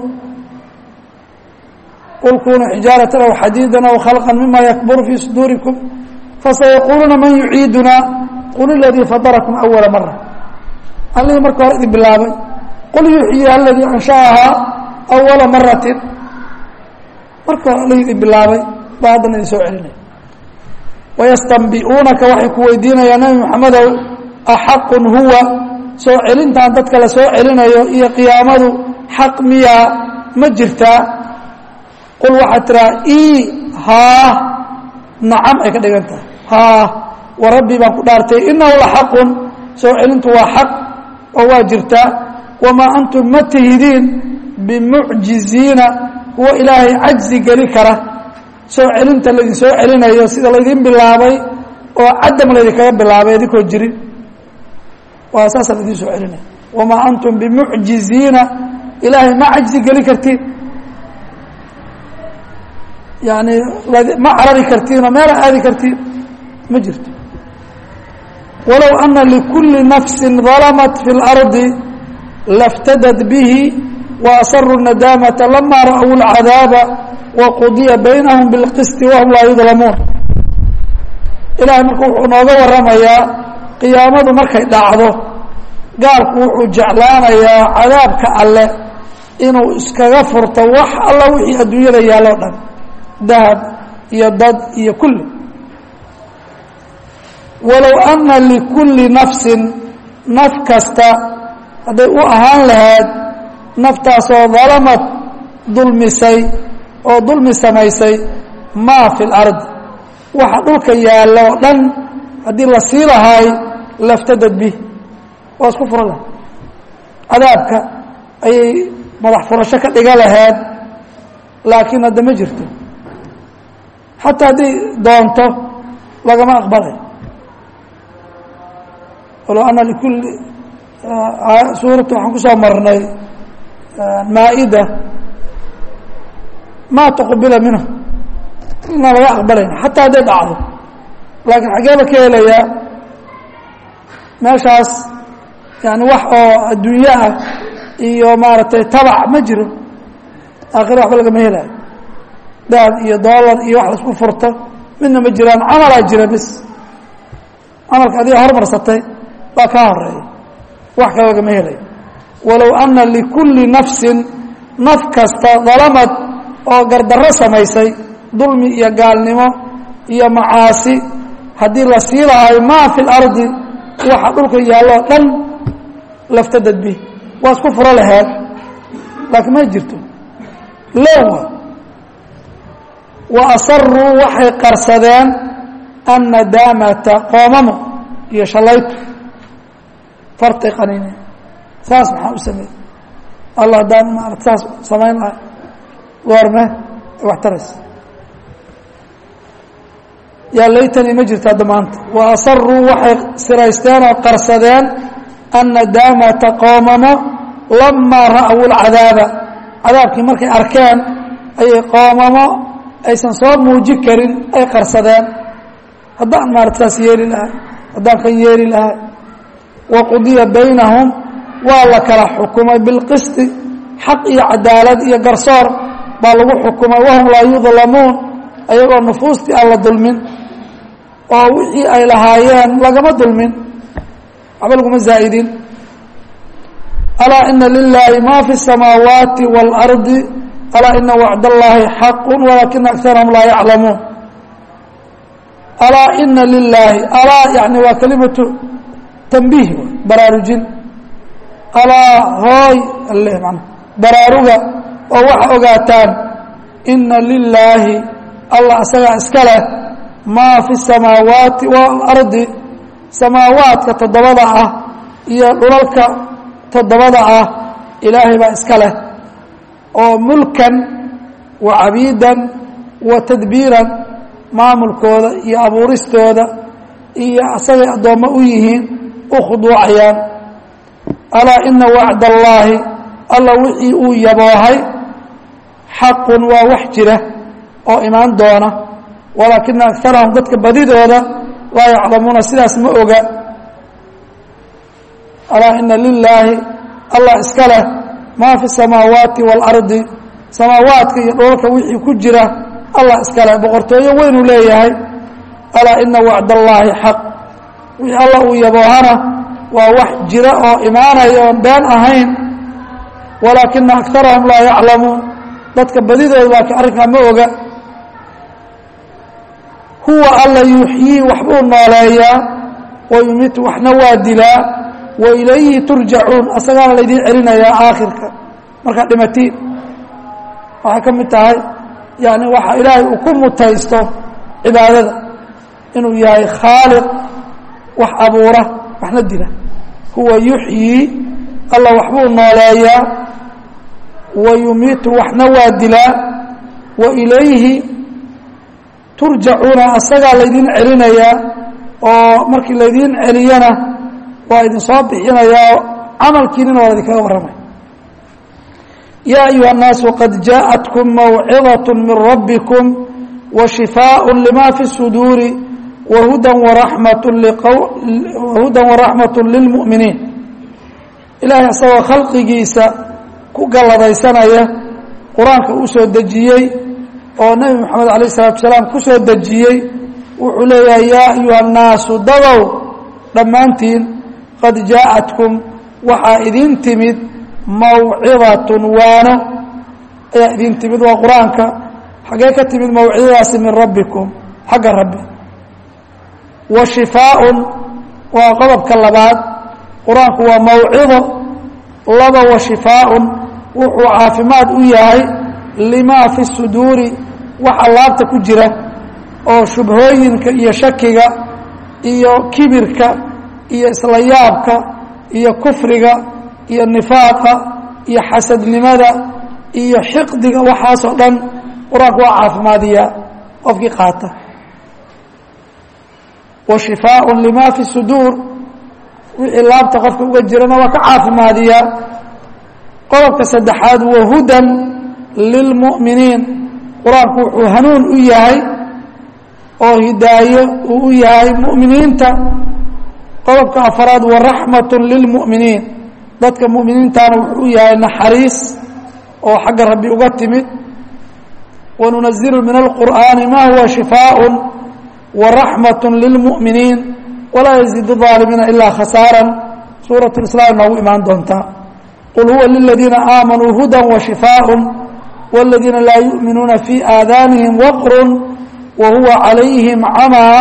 qul kunuu xijaaratan aw xadiidan aw khalqan mima yakburu fii suduurikum fasayaquuluuna man yuciiduna qul iladii fadarakum awala mara allihii marka hore idin bilaabay qul yuxyiha aladii ansha'ahaa awala maratin marka hore allihii idin bilaabay baa haddana idin soo celinaya wayastanbi'uunaka waxay ku weydiinayaan nabi maxamedow axaqun huwa soo celintan dadka la soo celinayo iyo qiyaamadu xaq miyaa ma jirtaa qul waxaad tiraa ii haa nacam ay ka dhigan tahay haa wa rabbii baan ku dhaartay inahu la xaqun soo celintu waa xaq oo waa jirtaa wamaa antum ma tihidiin bimucjiziina kuwo ilaahay cajzi geli kara soo celinta laydin soo celinayo sida laydin bilaabay oo cadam laydinkaga bilaabay idinkoo jirin waa saasa laydin soo celinaya wamaa antum bimucjiziina ilaahay ma cajzi geli kartiin yani ma carari kartiin oo meela aadi kartiin ma jirto walow ana likulli nafsi dalamat fi اlardi laftadad bihi waasaruu nadaamata lama ra'uu اlcadaaba waqudiya baynahum bilqisti wahum laa yudlamuun ilahay marka wuxuu nooga waramayaa qiyaamadu markay dhacdo gaalku wuxuu jeclaanayaa cadaabka alle inuu iskaga furto wax alla wixii adduunyada yaalo dhan dahab iyo dad iyo kulli walow ana likulli nafsin naf kasta hadday u ahaan lahayd naftaasoo dalamad dulmisay oo dulmi samaysay maa fi lardi waxa dhulka yaalla oo dhan haddii la sii lahaay laftadad bih waa isku fura lahay cadaabka ayay madax furasho ka dhiga lahayd laakiin hadda ma jirto xataa hadday doonto lagama aqbalay walow ana likulli suuratu waxaan ku soo marnay maa-ida maa taqubila minhu inaan laga aqbalayn xataa hadday dhacdo laakiin xageeba ka helayaa meeshaas yani wax oo adduunye ah iyo maaragtay tabac ma jiro aakhira waxba lagama helaayo dahab iyo dollar iyo wax laisku furto midna ma jiraan camalaa jira bis camalka adiga hormarsatay baa kaa horeeya wax kale lagama helayo walow ana likulli nafsin naf kasta dalamad oo gardarro samaysay dulmi iyo gaalnimo iyo macaasi haddii la sii lahayo maa fi lardi waxa dhulka yaalloo dhan laftadad bih waa isku furo laheed laakiin ma jirto lowa wa asaruu waxay qarsadeen annadaamata qoomamo iyo shalaytu fartay qaniine saas maxaa u sameeyey allah haddaan maarata saas samayn lahay goorme ay wax taraysa yaa laytanii ma jirto hadda maanta wa asaruu waxay siraysteen oo qarsadeen annadaamata qoomamo lamaa ra'wu lcadaaba cadaabkii markay arkeen ayay qoomamo aysan soo muuji karin ay qarsadeen haddaan maarata saas yeeli lahay haddaan kan yeeli lahay wa qudiya baynahum waa la kala xukumay bilqisti xaq iyo cadaalad iyo garsoor baa lagu xukumay wahum laa yudlamuun ayagoo nufuustii aan la dulmin oo wixii ay lahaayeen lagama dulmin waxba laguma zaa'idin alaa ina lilaahi ma fi الsamaawaati wاlardi alaa ina wacd اllahi xaqu walaakina akarahum laa yaclamuun alaa ina lilaahi alaa yani waa kelimatu tanbiih baraarujin alaa hooy alle man baraaruga oo waxa ogaataan ina lilaahi allah isagaa iska leh maa fi الsamaawaati wاlardi samaawaadka toddobada ah iyo dhulalka toddobada ah ilaahay baa iska leh oo mulkan wa cabiidan wa tadbiiran maamulkooda iyo abuuristooda iyo asagay addoommo u yihiin u khuduucayaan alaa ina wacd allaahi alla wixii uu yaboohay xaqun waa wax jira oo imaan doona walaakina akarahum dadka badidooda laa yaclamuuna sidaas ma oga alaa ina lilaahi allah iska leh maa fi samaawaati waalardi samaawaadka iyo dhoolka wixii ku jira allah iska leh boqortooyo weynuu leeyahay alaa ina wacd allaahi xaq wixii allah uu yaboohana waa wax jira oo imaanaya oon been ahayn walaakina akarahum laa yaclamuun dadka badidooda laakiin arrinkaa ma oga huwa alla yuuxyii waxbuu nooleeyaa wa yumitu waxna waa dilaa wa ilayhi turjacuun asagaana laydiin celinayaa aakhirka markaad dhimatiin waxay ka mid tahay yani waxa ilaahay uu ku mutaysto cibaadada inuu yahay khaaliq wax abuura waxna dila huwa yuxyii alla waxbuu nooleeyaa wa yumiitu waxna waa dilaa wa ilayhi turjacuuna asagaa laydin celinayaa oo markii laydiin celiyana waa idin soo bixinayaa camalkiinina waa idinkaga warramaya yaa ayuha الnaasu qad jaaءatkm mawcidaة min rabbikum وشفاء لma في الصدور وهudى وraحmaة للمؤمiنiin ilahay isagoo khalqigiisa ku galladaysanaya qur-aanka uu soo dejiyey oo nebi moxamed alayه الصلاaةu وaسلاam ku soo dejiyey wuxuu leeyahay yaa أyuha الnaasu dadow dhammaantiin qad jaaءaتكum waxaa idin timid mawcidaة waano ayaa idin timid waa qur-aanka xaggee ka timid mawcidadaasi min rabbikum xagga rabbi wa shifaaun waa qodobka labaad qur-aanku waa mawcido laba wa shifaaun wuxuu caafimaad u yahay limaa fi suduuri waxa laabta ku jira oo shubhooyinka iyo shakiga iyo kibirka iyo isla yaabka iyo kufriga iyo nifaaqa iyo xasadnimada iyo xiqdiga waxaasoo dhan qur-aanku waa caafimaadiyaa qofkii qaata wa shifaaءu lima fi suduur wixii laabta qofka uga jirana waa ka caafimaadiyaa qodobka saddexaad wahudan lilmu'miniin qur-aanku wuxuu hanuun u yahay oo hidaayo uu u yahay mu'miniinta qodobka afaraad waraxmaة lilmu'miniin dadka mu'miniintana wuxuu u yahay naxariis oo xagga rabbi uga timid وننزل من القرآن ما هو شفاء ورحمة للمؤمنين ولا يزيد الظالمين إلا خسارا سورة الإسلام noogu imaan doontaa قل هو للذيiنa آمنوا هدى وشفاء والذيiنa لا يؤمiنuuna في آذانهم وقر وهو عليهم عمى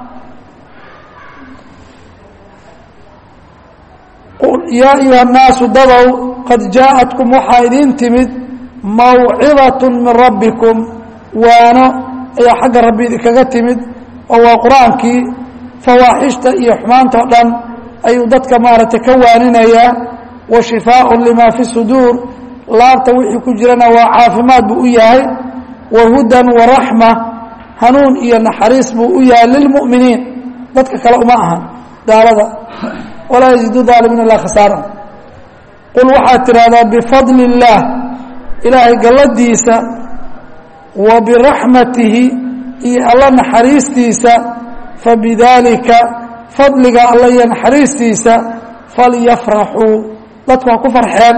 يا أيuهa الناaس dadow قad جاءتكم waxaa idin timid mawcidaة min rabbikum waano ayaa xagga rabbi idinkaga timid oo waa qur-aankii fawaaxishta iyo xumaanta o dhan ayuu dadka maaragtay ka waaninayaa wa shifaaء lima fi suduur laabta wixii ku jirana waa caafimaad buu u yahay wa hudan waraxma hanuun iyo naxariis buu u yahay lilmu'miniin dadka kale uma ahan gaalada walaa yazidu aalimiin ilaa khasaara qul waxaad tidhahdaa bifadli الlah ilaahay galladiisa wa biraxmatihi iyo alla naxariistiisa fabidaalika fadliga alla iyo naxariistiisa falyafraxuu dadku ha ku farxeen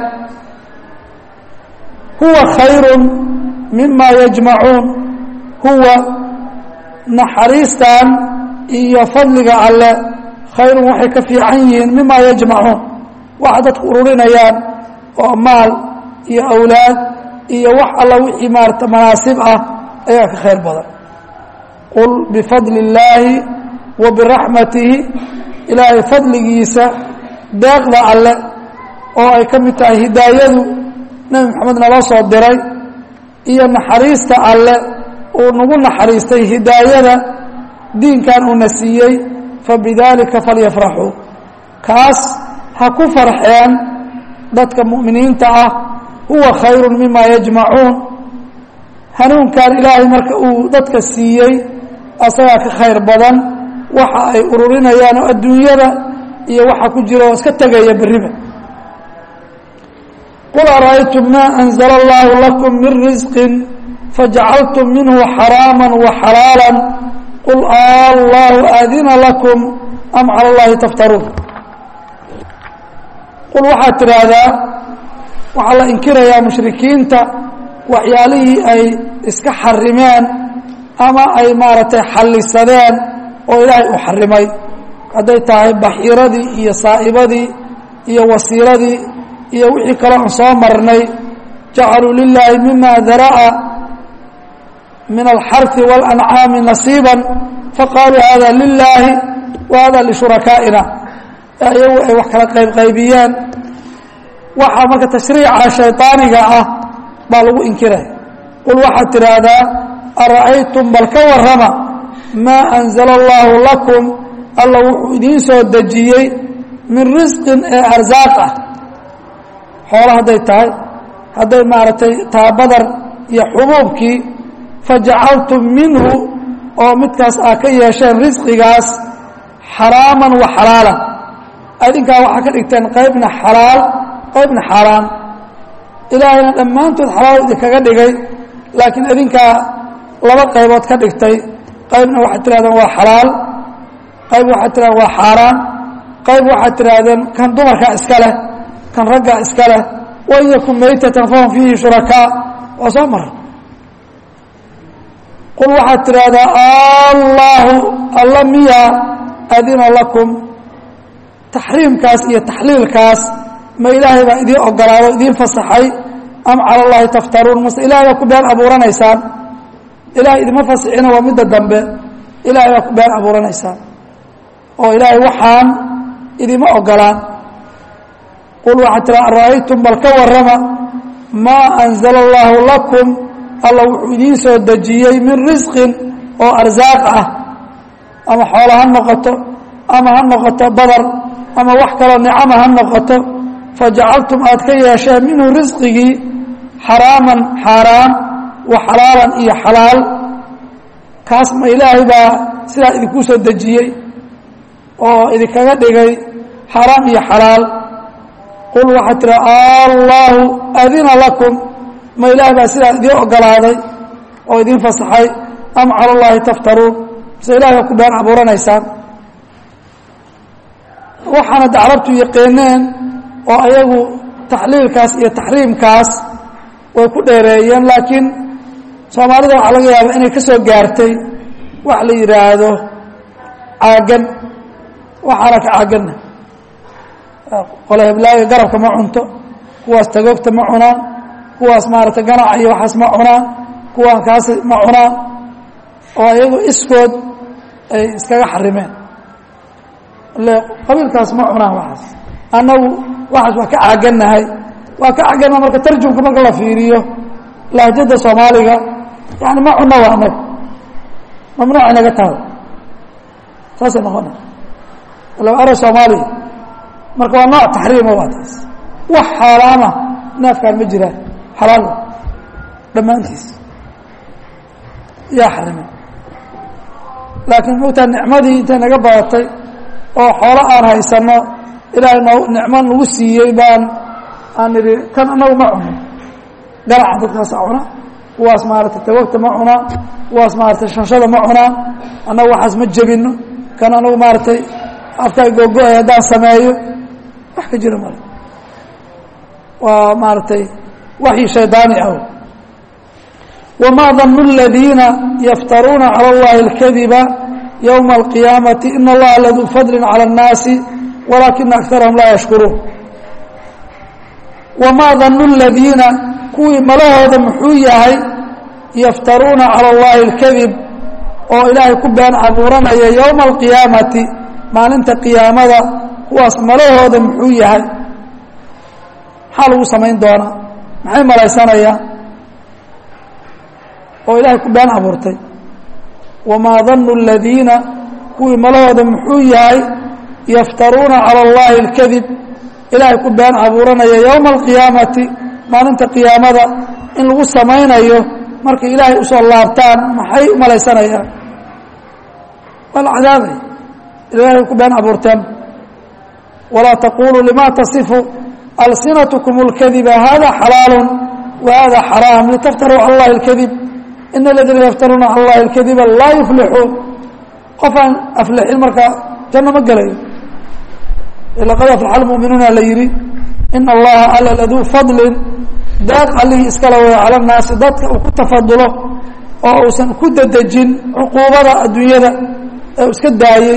huwa khayru mima yajmacuun huwa naxariistan iyo fadliga alle khayrun waxay ka fiican yihiin mima yajmacuun waxa dadku ururinayaan oo maal iyo awlaad iyo wax alla wixii maarata manaasib ah ayaa ka khayr badan qul bifadli illaahi wa biraxmatihi ilaahay fadligiisa deeqda alle oo ay ka mid tahay hidaayadu nebi moxamed naloo soo diray iyo naxariista alle uu nagu naxariistay hidaayada diinkan uuna siiyey fabidaalika falyafraxuu kaas ha ku farxeen dadka mu'miniinta ah huwa khayru mima yajmacuun hanuunkan ilaahay marka uu dadka siiyey asagaa ka khayr badan waxa ay ururinayaan oo adduunyada iyo waxa ku jira oo iska tegaya berriba qul ara'aytum ma anzla allahu lakum min risqi fajacaltum minhu xaraama waxalaala qul allahu aadina lakum am cala اllahi taftaruun qul waxaad tidhaahdaa waxaa la inkirayaa mushrikiinta waxyaalihii ay iska xarimeen ama ay maaragtay xallisadeen oo ilaahay u xarimay hadday tahay baxiiradii iyo saa'ibadii iyo wasiiradii iyo wixii kaloo aan soo marnay jacaluu lilaahi mima dara'a min alxarfi waاlancaami nasiiba faqaaluu hada lilaahi wa hada lishurakaaئina iyagu ay wax kala qaybqaybiyeen waxaa marka tashriica shayطaaniga ah baa lagu inkiraya qul waxaad tidhaahdaa ara'aytum bal ka warrama maa anzala allaahu lakum alla wuxuu idiin soo dejiyey min risqin ee arsaaq ah xoolo hadday tahay hadday maaragtay taabadar iyo xubuubkii fajacaltum minhu oo midkaas aa ka yeesheen risqigaas xaraaman wa xalaalan adinkaa waxaa ka dhigteen qaybna xalaal qaybna xaaraan ilaahayna dhammaantood xalaal idinkaga dhigay laakiin adinkaa laba qaybood ka dhigtay qaybna waxaad tirahdeen waa xalaal qayb waxaad tirahdeen waa xaaraan qayb waxaad tihaahdeen kan dumarkaa iska leh kan raggaa iska leh wain yakun maytatan fahum fiihi shurakaa waa soo mara qul waxaad tidhaahdaa allaahu alla miya adina lakum taxriimkaas iyo taxliilkaas ma ilaahay baa idiin ogolaado idiin fasaxay am cala allaahi taftaruun mase ilahay baa ku been abuuranaysaan ilahay idima fasixina waa midda dambe ilahay baa ku been abuuranaysaan oo ilaahay waxaan idima ogolaan qul waxaad tiraa ara'aytum bal ka warrama maa anzala allaahu lakum alla wuxuu idiin soo dejiyey min risqin oo arsaaq ah ama xoolo ha noqoto ama ha noqoto badar ama wax kaloo nicama ha noqoto fajacaltum aad ka yeesheen minhu risqigii xaraaman xaaraan wa xalaalan iyo xalaal kaas ma ilaahay baa sidaa idinkuu soo dejiyey oo idinkaga dhigay xaraam iyo xalaal qul waxaad tira allaahu adina lakum ma ilaah baa sidaa idiin ogolaaday oo idiin fasaxay am cala allaahi taftaruun mise ilahay baa ku been abuuranaysaan waxaana de carabtu yaqiineen oo ayagu taxliilkaas iyo taxriimkaas way ku dheereeyeen laakiin soomaalida waxaa laga yaaba inay ka soo gaartay wax la yidhaahdo caagan waxaana ka caaganna qole heblaaga garabka ma cunto kuwaas tagoogta ma cunaan kuwaas maaragtay ganaca iyo waxaas ma cunaan kuwaan kaas ma cunaan oo ayagu iskood ay iskaga xarimeen le qabiilkaas ma cunaan waxaas annagu waxaas waa ka caagannahay waa ka caagannaha marka tarjumka marka la fiiriyo lahjada soomaaliga yani ma cunno waa annagu mamnuuc inaga tahay saasay noqona ila ara soomaaliya marka waa nooc taxriima waa taas wax xaaraama neefkaan ma jiraan xalaal dhammaantiis yaa xarimay laakiin mogtaa nicmadii intay naga badatay oo xoolo aan haysano ilaahay noo nicmo nagu siiyey baan aan idhi kan anagu ma cuno ganaca dadkaasa cuna kuwaas maaragtay tawagta ma cunaan kuwaas maaratay shanshada ma cunaan annagu waxaas ma jebino kan anagu maaragtay afkaa googo-ay haddaan sameeyo wax ka jira male waa maaragtay waxyi shaydaani ah wamaa danu اladiina yaftaruuna calى اllahi اlkadiba ywma اlqiyaamati in allaha laduu fadli calى الnaasi walaakina akarahum laa yashkuruun wamaa danu اladiina kuwii malahooda muxuu yahay yaftaruuna calى اllahi اlkadib oo ilaahay ku been abuuranaya ywma اlqiyaamati maalinta qiyaamada kuwaas malahooda muxuu yahay maxaa lagu samayn doonaa maxay malaysanayaan oo ilaahay ku been abuurtay wamaa danu اladiina kuwii malahooda muxuu yahay yaftaruuna calى اllahi اlkadib ilaahay ku been abuuranaya yowma alqiyaamati maalinta qiyaamada in lagu samaynayo markay ilaahay usoo laabtaan maxay u malaysanayaan waa la cadaabay ilaahay ku been abuurteen walaa taquluu lima tasifu alsinatkum اlkadiba hada xalaalu wa hada xaraam litaftaruu cala اllahi اlkadib in aladiina yaftaruuna cala اllahi اlkadiba laa yuflixuun qof aan aflixin marka janno ma gelayo laqad aflaxa almuuminuuna la yidhi ina allaha alla laduu fadlin daaq allihii iskala waya cala nnaasi dadka uu ku tafadulo oo uusan ku dedejin cuquubada adduunyada ee uu iska daayey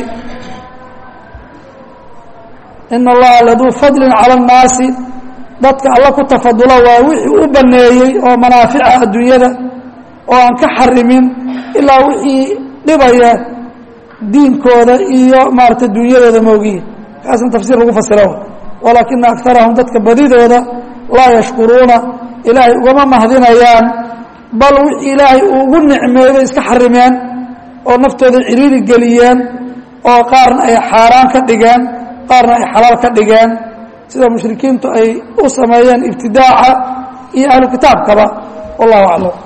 ina allaha laduu fadlin cala annaasi dadka alla ku tafadulo waa wixii u baneeyey oo manaafica adduunyada oo aan ka xarimin ilaa wixii dhibaya diinkooda iyo maarata dunyadooda moogiye kaasna tafsiir lagu fasiro walaakina akarahum dadka badidooda laa yashkuruuna ilaahay ugama mahdinayaan bal wixii ilaahay uu ugu nicmeeyey iska xarimeen oo naftooda ciriiri geliyeen oo qaarna ay xaaraan ka dhigeen qaarna ay xalaal ka dhigeen sida mushrikiintu ay u sameeyeen ibtidaaca iyo ahlu kitaabkaba wallahu aclam